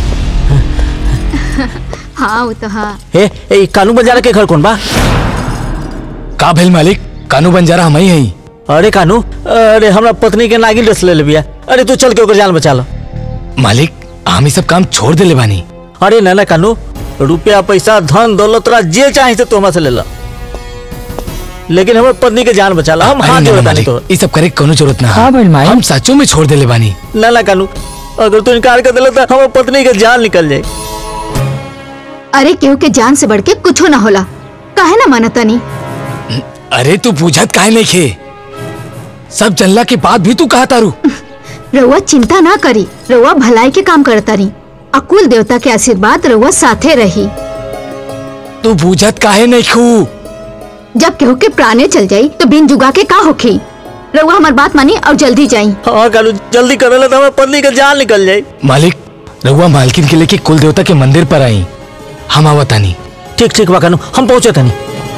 S4: हाँ वो तो हाँ
S6: ए ए कानून बंजारा के घर कौन बा
S5: का भेल मालिक कानू बंजारा हम ही हई
S6: अरे कानू अरे हमरा पत्नी के नागिन रस ले लिया अरे तू चल के ओकर जान बचा लो
S5: मालिक हम ही सब काम छोड़ देले बानी
S6: अरे ना ना कानू रुपया पैसा धन दौलत तोरा जे चाहे से तू हमरा से ले लो लेकिन हमर पत्नी के जान बचा ला हम
S5: अरे
S6: हाथ
S5: ना,
S6: जोड़ता नहीं
S5: मालिक
S6: तो
S5: ई सब करे के कोनो जरूरत ना
S7: हाँ भाई माई
S5: हम सचो में छोड़ देले बानी
S6: ना ना कानू अगर तू इनकार कर दिला तो हमर पत्नी के जान निकल जाए
S4: अरे केहू के जान से बढ़ के कुछ ना होला काहे ना मानता नहीं
S5: अरे तू पूछत काहे नहीं खे सब जनला के बाद भी तू कहा तारू
S4: रउआ चिंता ना करी रउआ भलाई के काम करता रही अकुल देवता के आशीर्वाद रउआ साथे रही
S5: तू पूछत काहे नहीं खू
S4: जब केहू के प्राणे चल जाई तो बिन जुगा के का होखी रउआ हमार बात मानी और जल्दी जाई
S6: हाँ कानू जल्दी कर ले तो हमर पत्नी के जान निकल जाए
S5: मालिक रघुआ मालकिन के लेके कुल देवता के मंदिर पर आई हम आवतानी
S6: ठीक ठीक बा कानू हम पहुंचे तनी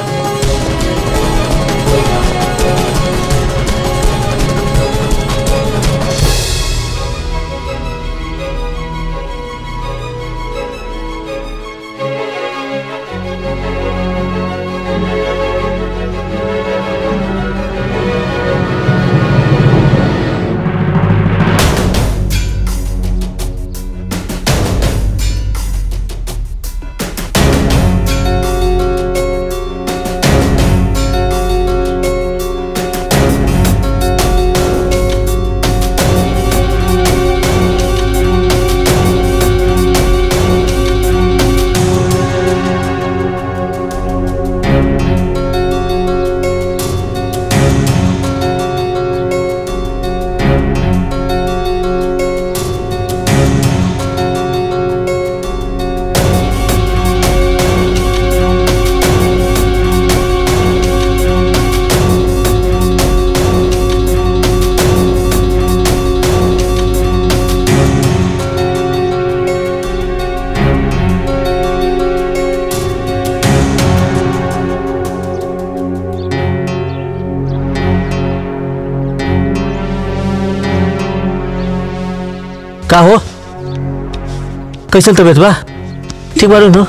S6: का हो कैसे तबियत बा ठीक बारू नु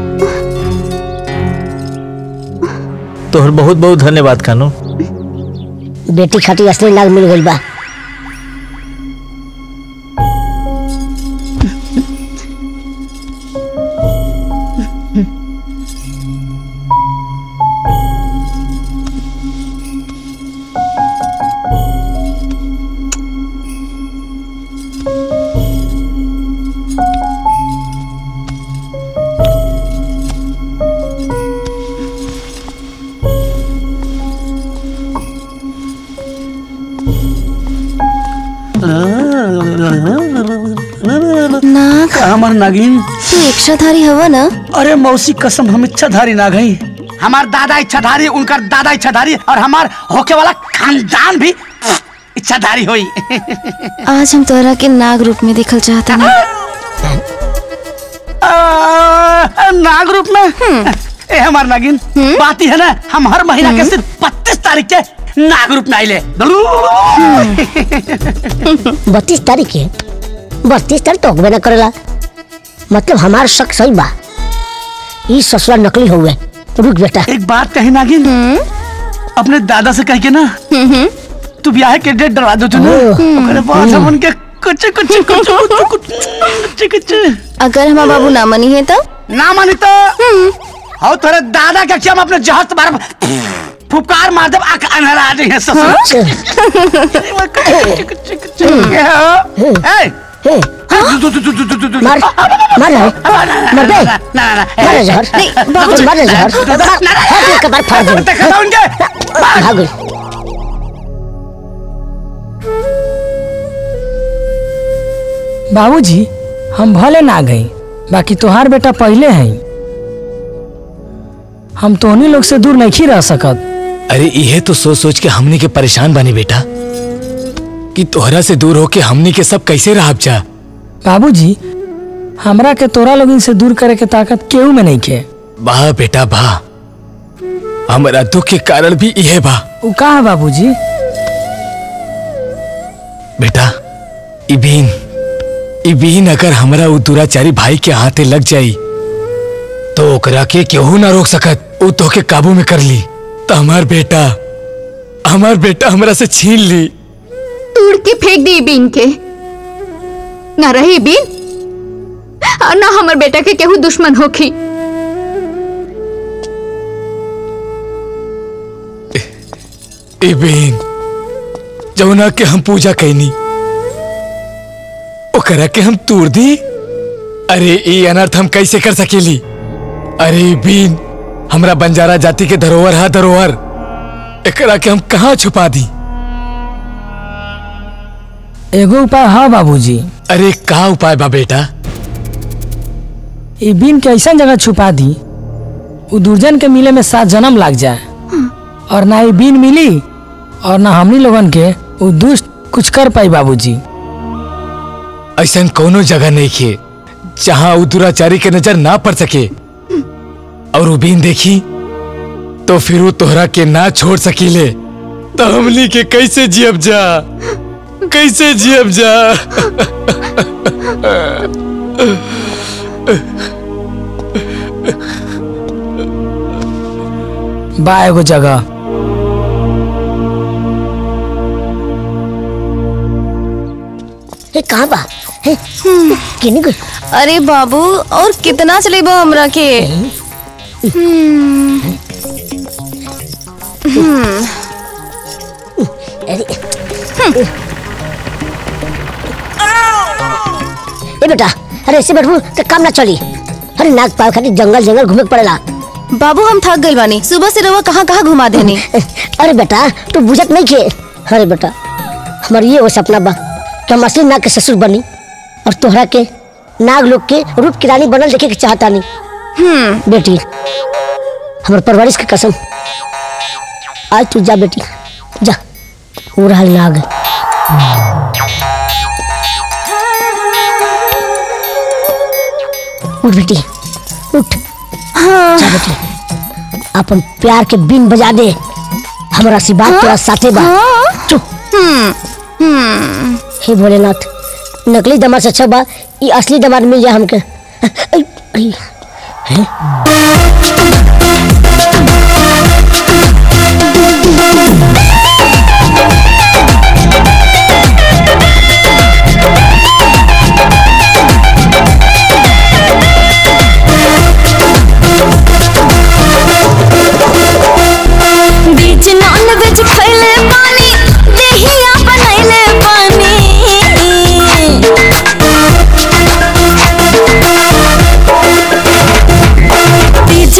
S6: तोहर बहुत बहुत धन्यवाद कानू
S9: बेटी खाती असली नाग मिल गई बा
S10: नाग हमार नागिन
S15: तू इच्छाधारी हवा ना
S10: अरे मौसी कसम हम इच्छाधारी नाग हई हमार दादा इच्छाधारी उनकर दादा इच्छाधारी और हमार होके वाला खानदान भी इच्छाधारी होई
S4: आज हम तोरा के नाग रूप में देखल चाहता ना
S10: आ, नाग रूप में ए हमार नागिन बात ही है ना हम हर महीना के सिर्फ बत्तीस तारीख के नाग रूप में आइले
S9: बत्तीस तारीख के बत्तीस तारीख तो होबे न करेला मतलब हमार शक सही बा ई ससुरा नकली हुए रुक बेटा
S10: एक बात कही नागिन अपने दादा से कह के ना तू ब्याह के डेट डरवा दो तू ना ओकरे बाद हम उनके कुछ कुछ कुछ कुछ कुछ कुछ
S4: अगर हमारा बाबू ना मनी है तो
S10: ना मानी तो और तेरे दादा का क्या हम अपने जहाज तुम्हारा फुकार मार दब आंख अनहरा आ जाए
S9: मार मार रहा है मर बे मार रहा जहर
S10: नहीं,
S9: बाबूजी मार रहा जहर मार हाथ एक बार फाड़ दे
S10: देखा था उनके
S9: भाग गई
S7: बाबूजी हम भले ना गई बाकी तोहार बेटा पहले है हम तोहनी लोग से दूर नहीं रह सकत
S5: अरे यह तो सोच सोच के हमनी के परेशान बने बेटा कि तोहरा से दूर होके हमनी के सब कैसे रह जा
S7: बाबूजी हमरा के तोरा लोगन से दूर करे के ताकत केहू में नहीं के
S5: वाह बेटा वाह हमारा दुख के कारण भी यह बा
S7: उ का है बाबूजी
S5: बेटा इबीन इबीन अगर हमरा उ दुराचारी भाई के हाथे लग जाई तो ओकरा के केहू ना रोक सकत उ तो के काबू में कर ली तो हमार बेटा हमार बेटा हमरा से छीन ली
S4: तोड़ के फेंक दी बीन के ना रही बीन और ना हमर बेटा के केहू दुश्मन होखी
S5: इबीन जौना के हम पूजा कैनी ओकरा के हम तोड़ दी अरे ये अनर्थ हम कैसे कर सकेली अरे बीन हमरा बंजारा जाति के धरोहर है धरोहर एकरा के हम कहाँ छुपा दी
S7: एगो उपाय है बाबूजी
S5: अरे का उपाय बा बेटा
S7: ई बीन के ऐसा जगह छुपा दी उ दुर्जन के मिले में सात जन्म लाग जाए और ना ई बीन मिली और ना हमनी लोगन के उ दुष्ट कुछ कर पाई बाबूजी
S5: ऐसा कोनो जगह नहीं खे जहाँ उ दुराचारी के नजर ना पड़ सके और उ बीन देखी तो फिर वो तोहरा के ना छोड़ सकीले तो हमनी के कैसे जियब जा कैसे जियब जा
S7: बा एगो जगह
S9: ये कहाँ बा हे, किनी गई
S4: अरे बाबू और कितना चलेबो हमरा के हम्म, हम्म,
S9: अरे ए बेटा अरे ऐसे बैठू तो काम ना चली अरे नाग पाव खातिर जंगल जंगल घूमे के पड़ेला
S4: बाबू हम थक गइल बानी सुबह से रवा कहाँ कहाँ घुमा देनी
S9: अरे बेटा तू बुझत नहीं खे अरे बेटा हमार ये वो सपना बा कि हम असली नाग के ससुर बनी और तोहरा के नाग लोग के रूप की रानी बनल देखे के चाहता नहीं हम्म बेटी हमार परवरिश की कसम आज तू जा बेटी जा वो रहा नाग उठ बेटी उठ जा बेटी अपन प्यार के बिन बजा दे हमारा सी बात तेरा साथे बा चुप हे भोलेनाथ नकली दमाद से अच्छा बा ये असली दमाद मिल जाए हमके आई, आई, हैं?
S11: बीच नॉन वेज खैले पानी देहिया बनैले पानी बीच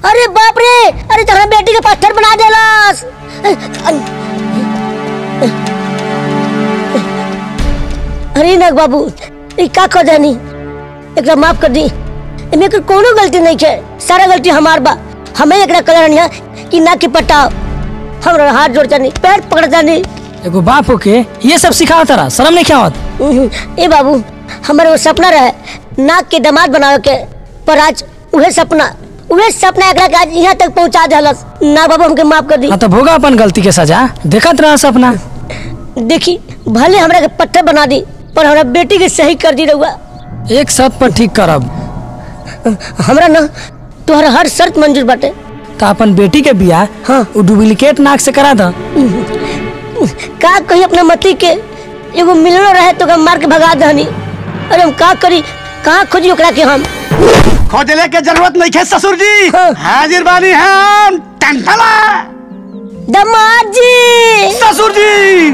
S9: अरे बाप रे अरे तोहरा बेटी के पत्थर बना देलस अरे नाग बाबू ई का कर जानी एकरा माफ कर दी एमे एकर कोनो गलती नहीं है सारा गलती हमार बा हमें एकरा कलर है कि ना कि पटाओ हमरा हाथ जोड़ जानी पैर पकड़ जानी
S7: एगो बाप होके ये सब सिखाओ तारा शर्म नहीं क्या होत
S9: ए बाबू हमारे वो सपना रहे नाक के दामाद बनावे के पर आज उहे सपना उहे सपना एकरा के आज यहाँ तक पहुँचा देलस ना बाबू हमके माफ कर दी
S7: हाँ तो भोगा अपन गलती के सजा देखत रहा सपना
S9: देखी भले हमरा के पत्थर बना दी पर हमरा बेटी के सही कर दी रहुआ
S7: एक शर्त पर ठीक करब
S9: हमरा ना तोहरा हर शर्त मंजूर बाटे
S7: तो अपन बेटी के बियाह हाँ वो डुप्लीकेट नाक से करा दा
S9: का कही अपना मती के एगो मिलनो रहे तो ओकरा मार के भगा दहनी अरे हम का करी कहाँ खोजी ओकरा के हम
S10: खोजले के जरूरत नहीं है ससुर जी हाजिर बानी हम टंटला
S9: दमाद जी
S10: ससुर जी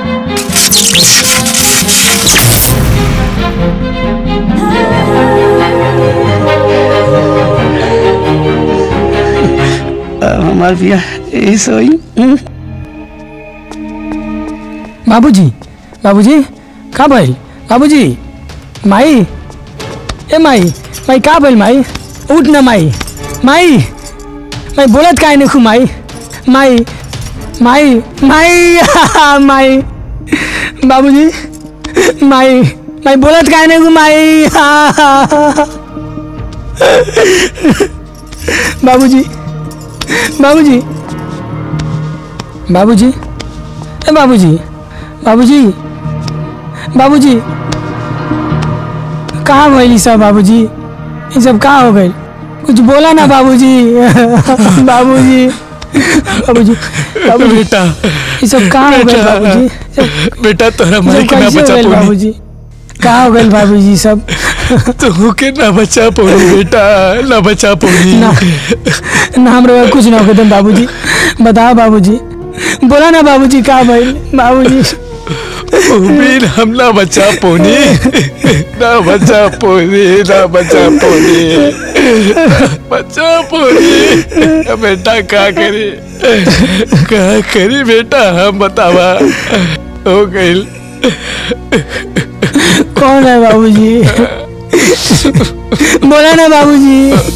S10: अब हमार बिया यही सोई हम्म?
S7: बाबूजी बाबूजी का भइल बाबूजी माई ए माई माई का भइल माई उठ न माई माई माई बोलत काहे नहीं खू माई माई माई माई माई बाबूजी माई माई बोलत काहे नहीं खू माई बाबूजी बाबूजी बाबूजी ए बाबूजी बाबूजी बाबूजी कहाँ भइली सब बाबूजी ये सब कहाँ हो गई कुछ बोला ना बाबूजी बाबूजी बाबूजी बाबूजी
S5: बेटा
S7: ये सब कहाँ हो गए
S5: बेटा,
S7: बाबूजी
S5: बेटा तोरा
S7: ये
S5: माई
S7: सब
S5: के ना
S7: कैसे हो
S5: बचा
S7: गइल
S5: पौनी
S7: बाबूजी कहाँ हो गए बाबूजी सब
S5: तू के ना बचा पौनी बेटा ना बचा पौनी
S7: ना ना हमरा कुछ ना हो तुम बाबूजी बताओ बाबूजी बोला ना बाबूजी कहाँ भइल बाबूजी
S5: उम्मीद हम ना बचा पौनी ना बचा पौनी ना बचा पौनी बचा पौनी बेटा का करी का करी बेटा हम बतावा हो गइल
S7: कौन है बाबूजी बोला ना बाबूजी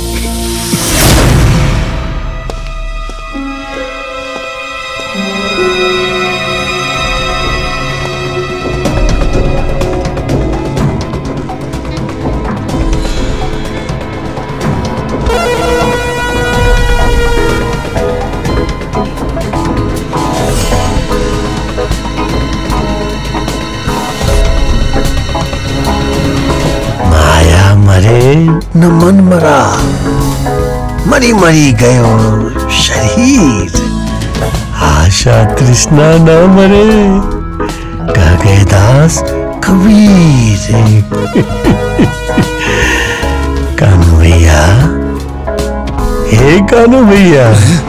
S1: माया मरे न मन मरा मरी मरी गयो शरीर आशा तृष्णा न मरे कह गए दास कबीर कानू भैया हे कानू भैया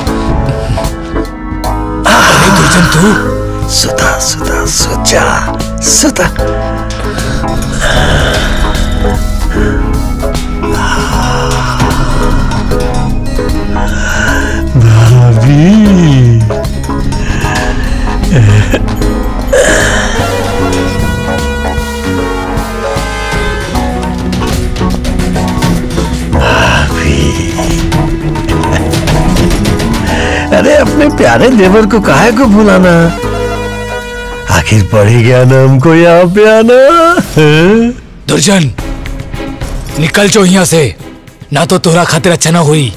S1: दुर्जन तू सुता सुता सुचा सुता भाभी भाभी अरे अपने प्यारे देवर को काहे को भुलाना आखिर पड़ ही गया ना हमको यहाँ पे आना हैं?
S5: दुर्जन निकल जो यहाँ से ना तो तोरा खातिर अच्छा ना हुई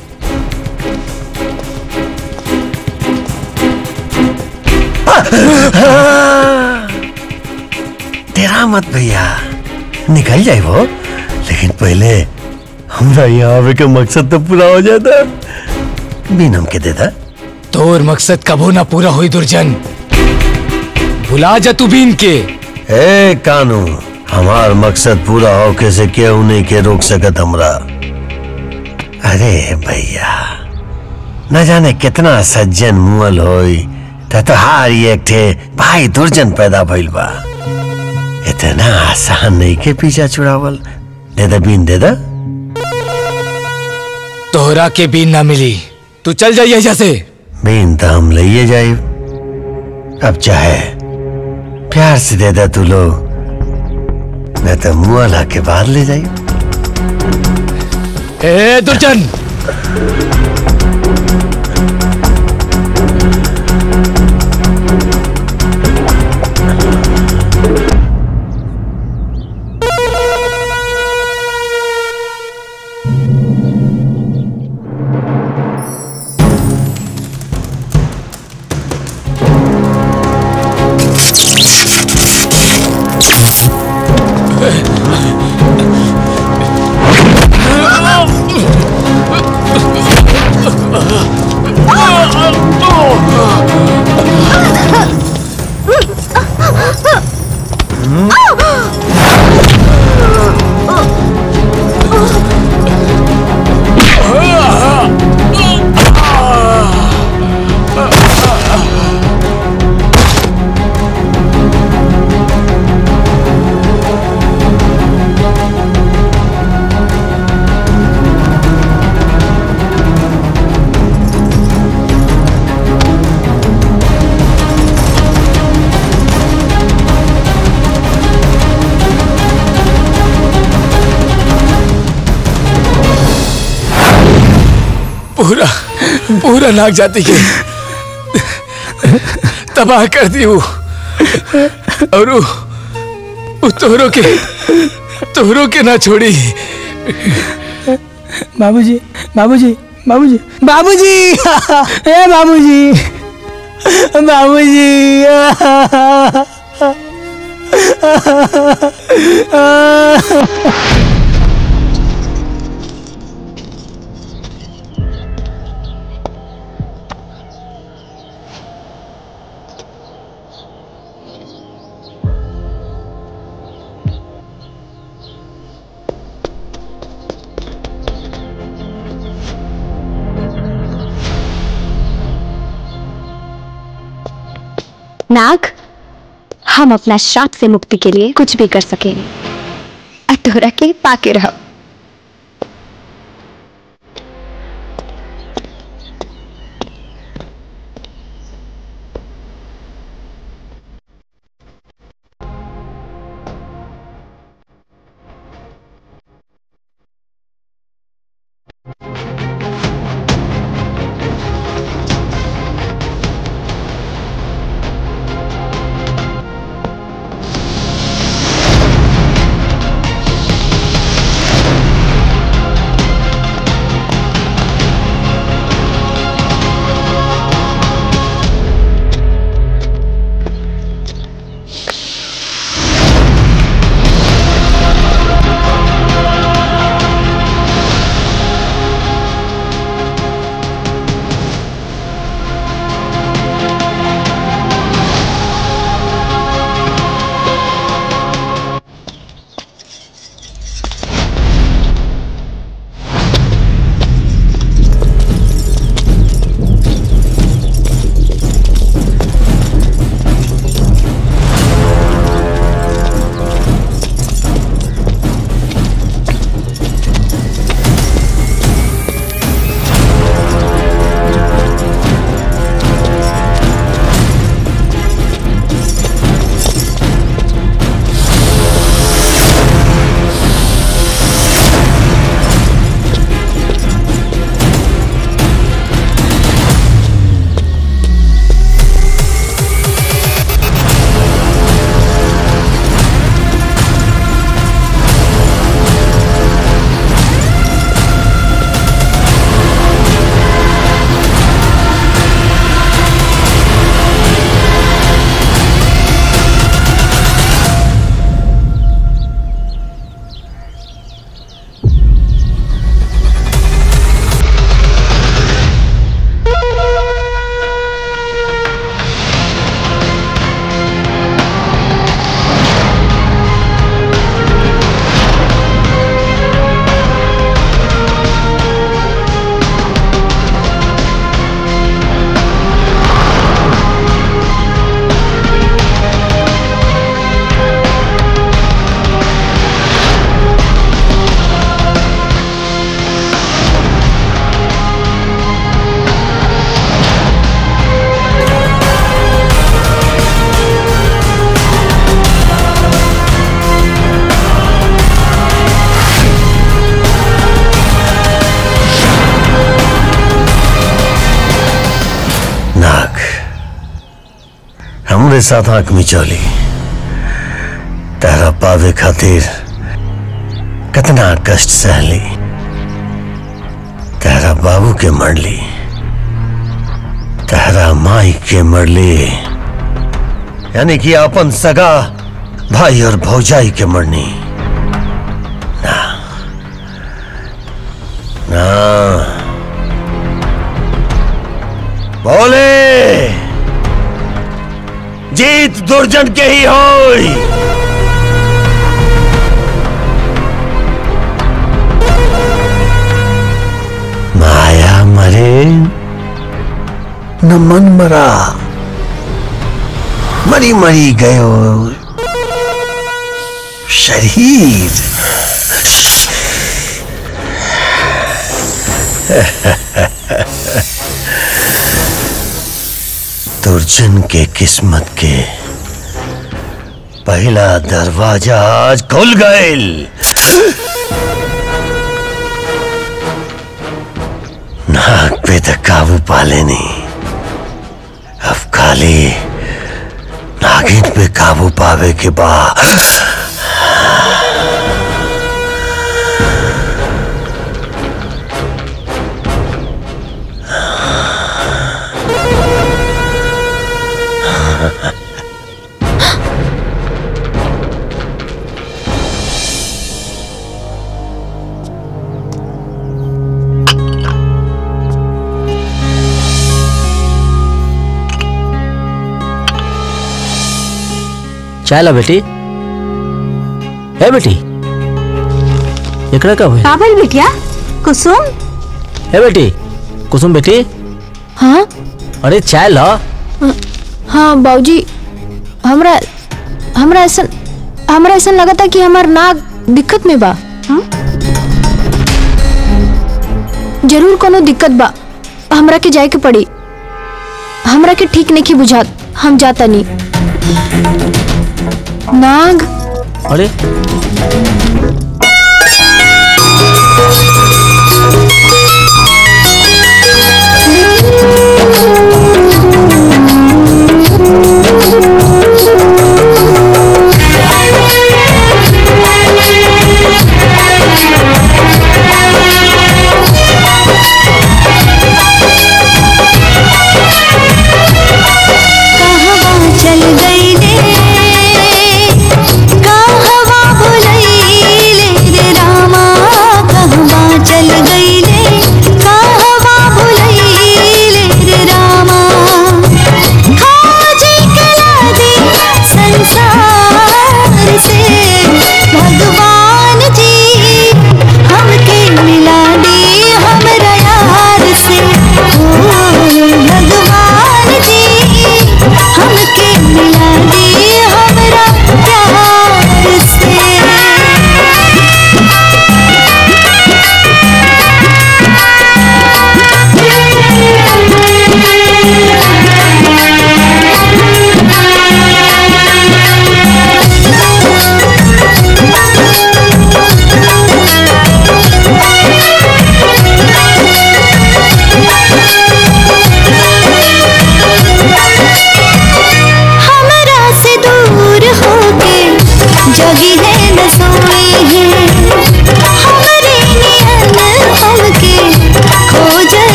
S1: तेरा मत भैया निकल जाए वो लेकिन पहले हमरा यहाँ आवे के मकसद तो पूरा हो जाता बिन हमके देता
S5: तोर मकसद कबो ना पूरा हुई दुर्जन भुला जा तू बीन के
S1: ए कानू हमार मकसद पूरा हो कैसे केहू नहीं के रोक सकत हमरा अरे भैया न जाने कितना सज्जन मुअल होई त तोहार ही एक ठे भाई दुर्जन पैदा भइल बा इतना आसान नहीं के पीछा छुड़ावल दे दे बीन दे दे
S5: तोहरा के बीन ना मिली तू चल जाइए यहाँ से
S1: बीन तो हम लइए जाए अब चाहे प्यार से दे दे तू लोग न तो मुआ ला के बाहर ले जाइए
S5: ए दुर्जन पूरा पूरा नाक जाति के तबाह कर दी वो और वो, वो तोहरों के तोहरों के ना छोड़ी
S7: बाबूजी बाबूजी बाबूजी बाबूजी ए बाबूजी बाबूजी
S8: नाग हम अपना श्राप से मुक्ति के लिए कुछ भी कर सकेंगे अतोरा के पाके रहो
S11: Thank
S1: तोरे साथ आंख मिचौली तेरा पावे खातिर कितना कष्ट सहली तेरा बाबू के मरली तेरा माई के मरली यानी कि अपन सगा भाई और भौजाई के मरनी ना ना बोले जीत दुर्जन के ही होई माया मरे न मन मरा मरी मरी गयो शरीर दुर्जन के किस्मत के पहला दरवाजा आज खुल गए नाक पे तो काबू पा लेनी अब खाली नागिन पे काबू पावे के बाद
S6: चाय ला बेटी है बेटी एकरा का हुई
S3: का भइल बिटिया कुसुम
S6: है बेटी कुसुम बेटी
S4: हाँ
S6: अरे चाय ला
S4: हाँ बाबूजी हमरा हमरा ऐसा हमरा ऐसा लगा था कि हमार नाक दिक्कत में बा हाँ? जरूर कोनो दिक्कत बा हमरा के जाए के पड़ी हमरा के ठीक नहीं बुझात हम जाता नहीं नाग
S6: अरे
S11: कहवा चल गई रे कहवा भुलई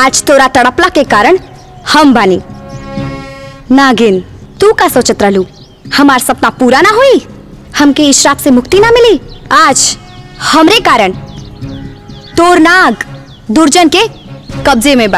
S8: आज तोरा तड़पला के कारण हम बानी नागिन तू का सोचत रहलू हमार सपना पूरा ना हुई हमके इस श्राप से मुक्ति ना मिली आज हमरे कारण तोर नाग दुर्जन के कब्जे में बा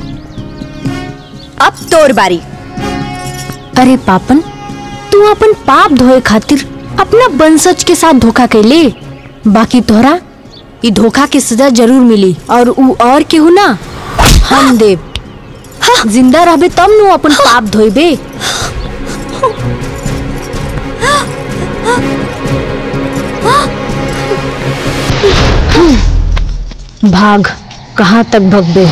S8: अब तोर बारी
S4: अरे पापन तू अपन पाप धोए खातिर अपना वंशज के साथ धोखा कैले बाकी तोहरा ई धोखा के सजा जरूर मिली और ऊ और केहू ना हम देव जिंदा रहबे तब नु अपन पाप धोइबे भाग कहाँ तक भगबे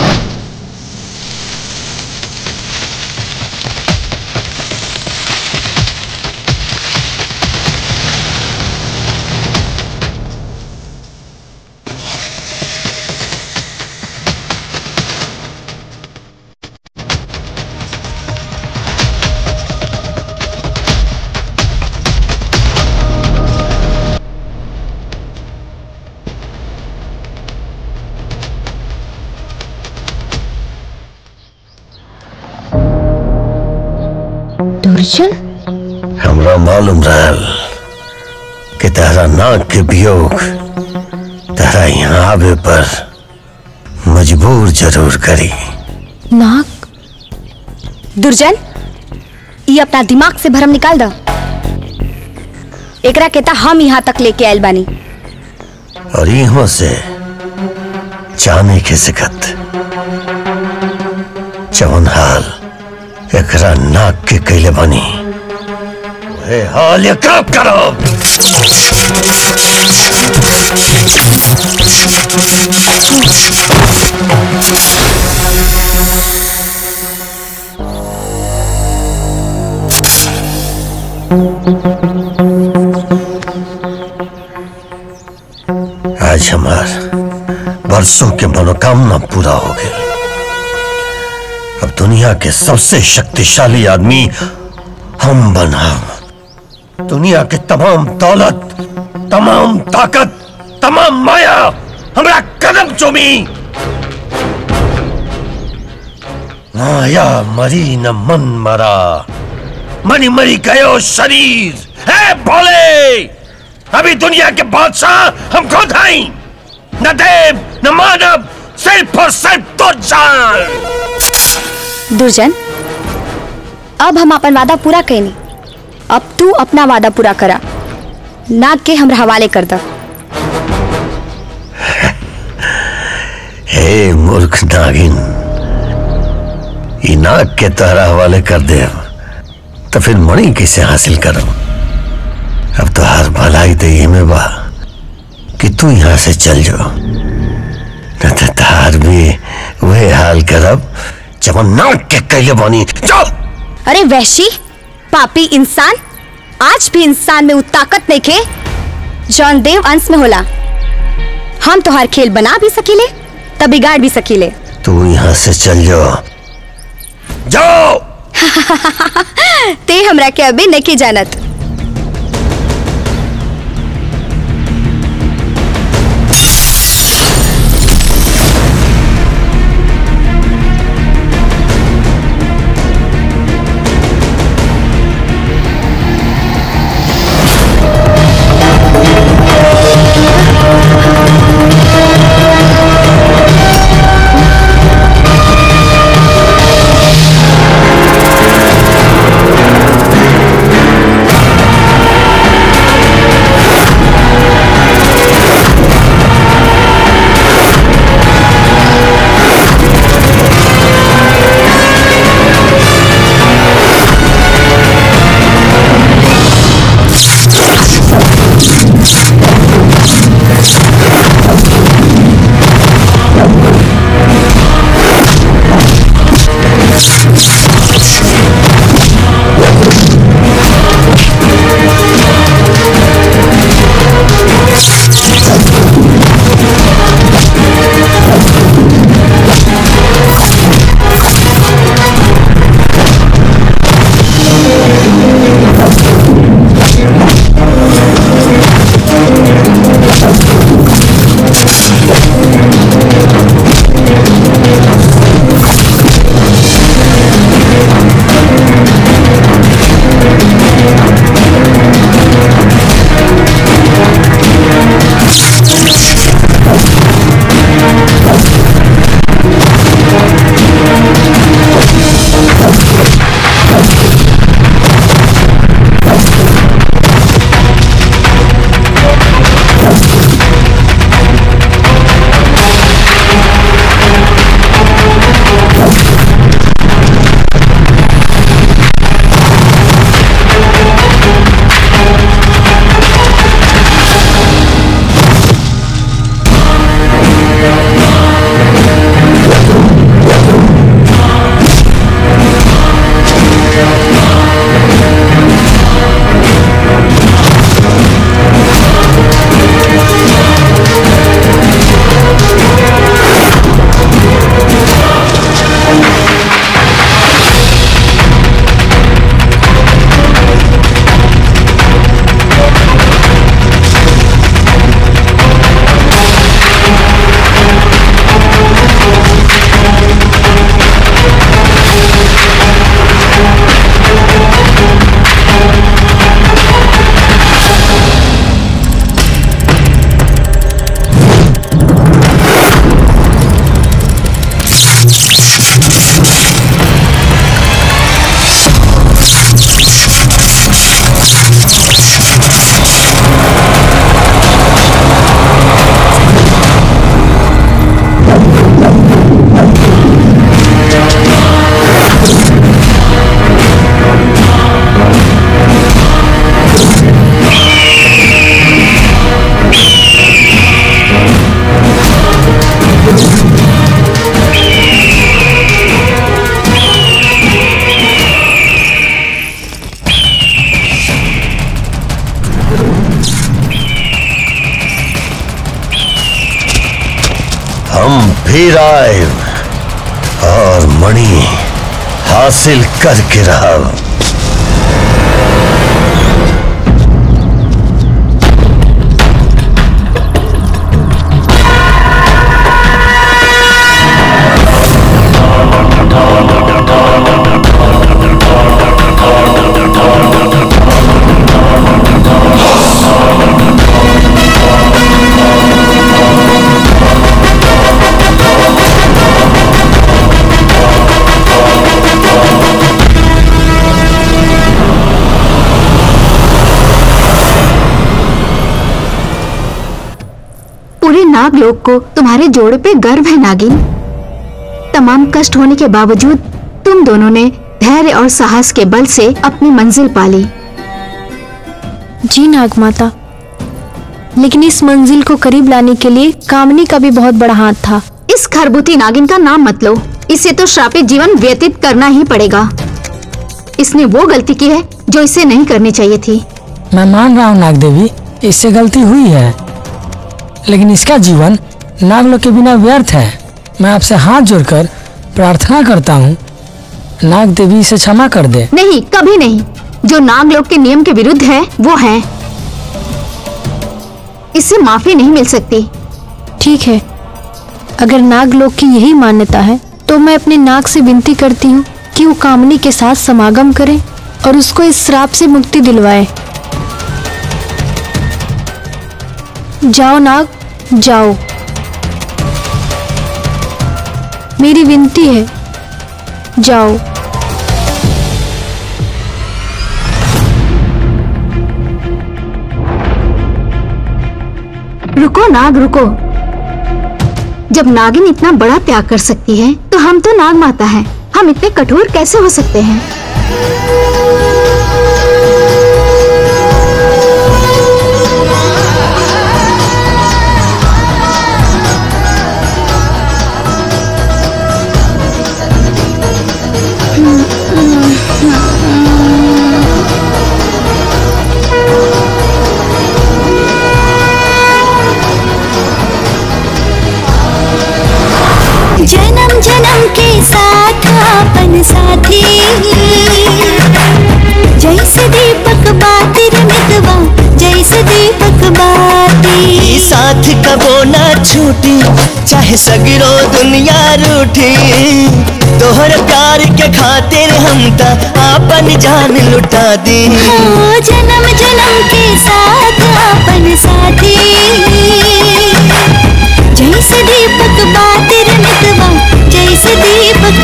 S4: दुर्जन
S1: हमरा मालूम रहल कि तेरा नाक के वियोग तेरा यहाँ आवे पर मजबूर जरूर करी
S8: नाक दुर्जन ये अपना दिमाग से भरम निकाल दो एकरा कहता हम यहाँ तक लेके आयल बानी
S1: और यहाँ से जाने के सिकत जवन हाल एकरा नाक के कैले बनी वहे हाल एकरा करो आज हमार बरसों के मनोकामना पूरा हो गई अब दुनिया के सबसे शक्तिशाली आदमी हम बना दुनिया के तमाम दौलत तमाम ताकत तमाम माया हमरा कदम चूमी माया मरी न मन मरा मनी मरी गयो शरीर है भोले अभी दुनिया के बादशाह हम खुद हैं न देव न मानव सिर्फ और सिर्फ तो जान
S8: दुर्जन अब हम अपन वादा पूरा कैनी अब तू अपना वादा पूरा करा नाग के हमरा हवाले कर द
S1: हे मूर्ख नागिन ई नाग के तहरा हवाले कर दे तो फिर मणि कैसे हासिल करो अब तो हर भलाई तो ये में बा कि तू यहाँ से चल जाओ न तो तार भी वही हाल करब जब हम नाग के कैले बनी जाओ
S8: अरे वैशी पापी इंसान आज भी इंसान में वो ताकत नहीं खे जौन देव अंश में होला हम तोहार खेल बना भी सकीले तब बिगाड़ भी सकीले
S1: तू यहाँ से चल जाओ जाओ
S8: ते हमरा के अभी नहीं जानत
S11: Thank
S1: फिर आए और मणि हासिल करके रहा
S4: पूरे नाग लोग को तुम्हारे जोड़े पे गर्व है नागिन तमाम कष्ट होने के बावजूद तुम दोनों ने धैर्य और साहस के बल से अपनी मंजिल पाली
S8: जी नाग माता लेकिन इस मंजिल को करीब लाने के लिए कामनी का भी बहुत बड़ा हाथ था
S4: इस खरबूती नागिन का नाम मत लो इसे तो श्रापित जीवन व्यतीत करना ही पड़ेगा इसने वो गलती की है जो इसे नहीं करनी चाहिए थी
S7: मैं मान रहा हूँ नाग देवी इससे गलती हुई है लेकिन इसका जीवन नागलोक के बिना व्यर्थ है मैं आपसे हाथ जोड़कर प्रार्थना करता हूँ नाग देवी इसे क्षमा कर दे
S4: नहीं कभी नहीं जो नागलोक के नियम के विरुद्ध है वो है इससे माफी नहीं मिल सकती
S8: ठीक है अगर नाग लोग की यही मान्यता है तो मैं अपने नाग से विनती करती हूँ कि वो कामनी के साथ समागम करे और उसको इस श्राप से मुक्ति दिलवाए जाओ नाग जाओ मेरी विनती है जाओ
S4: रुको नाग रुको जब नागिन इतना बड़ा त्याग कर सकती है तो हम तो नाग माता हैं हम इतने कठोर कैसे हो सकते हैं
S11: जन्म जन्म के साथ अपन साथी जैसे दीपक बाती रे मितवा जैसे दीपक बाती
S12: ई साथ कबो ना छूटी चाहे सगरो दुनिया रूठी तोहर प्यार के खातिर हम त आपन जान लुटा दी
S11: ओ जन्म जन्म के साथ अपन साथी जैसे दीपक बाती रे मितवा जैसे दीपक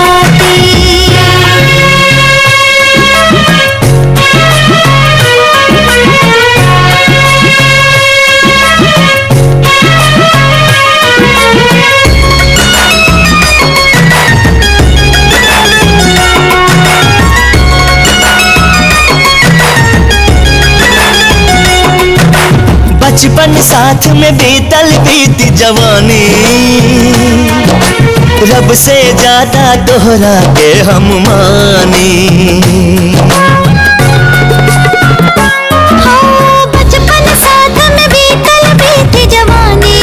S12: बचपन साथ में बीतल बीत जवानी रब से ज्यादा दोहरा के हम मानी
S11: बचपन साथ में बीतल बीती जवानी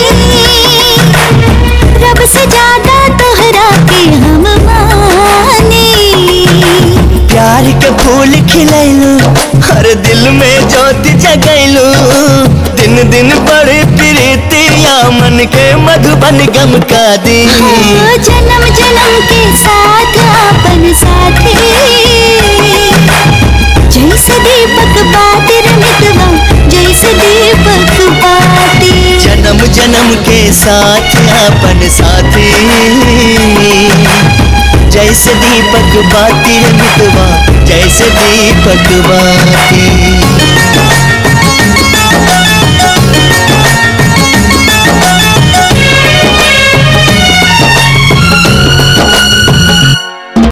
S11: रब से ज्यादा तोहरा के हम मानी
S12: प्यार के फूल खिलैलू हर दिल में ज्योति जगैलू दिन दिन बड़े प्रीतिया मन के मधुबन गम का दी
S11: ओ जन्म जन्म के साथ अपन साथी जैसे दीपक बाती रे मितवा जैसे दीपक बाती
S12: जन्म जन्म के साथ अपन साथी जैसे दीपक बाती रे मितवा जैसे दीपक बाती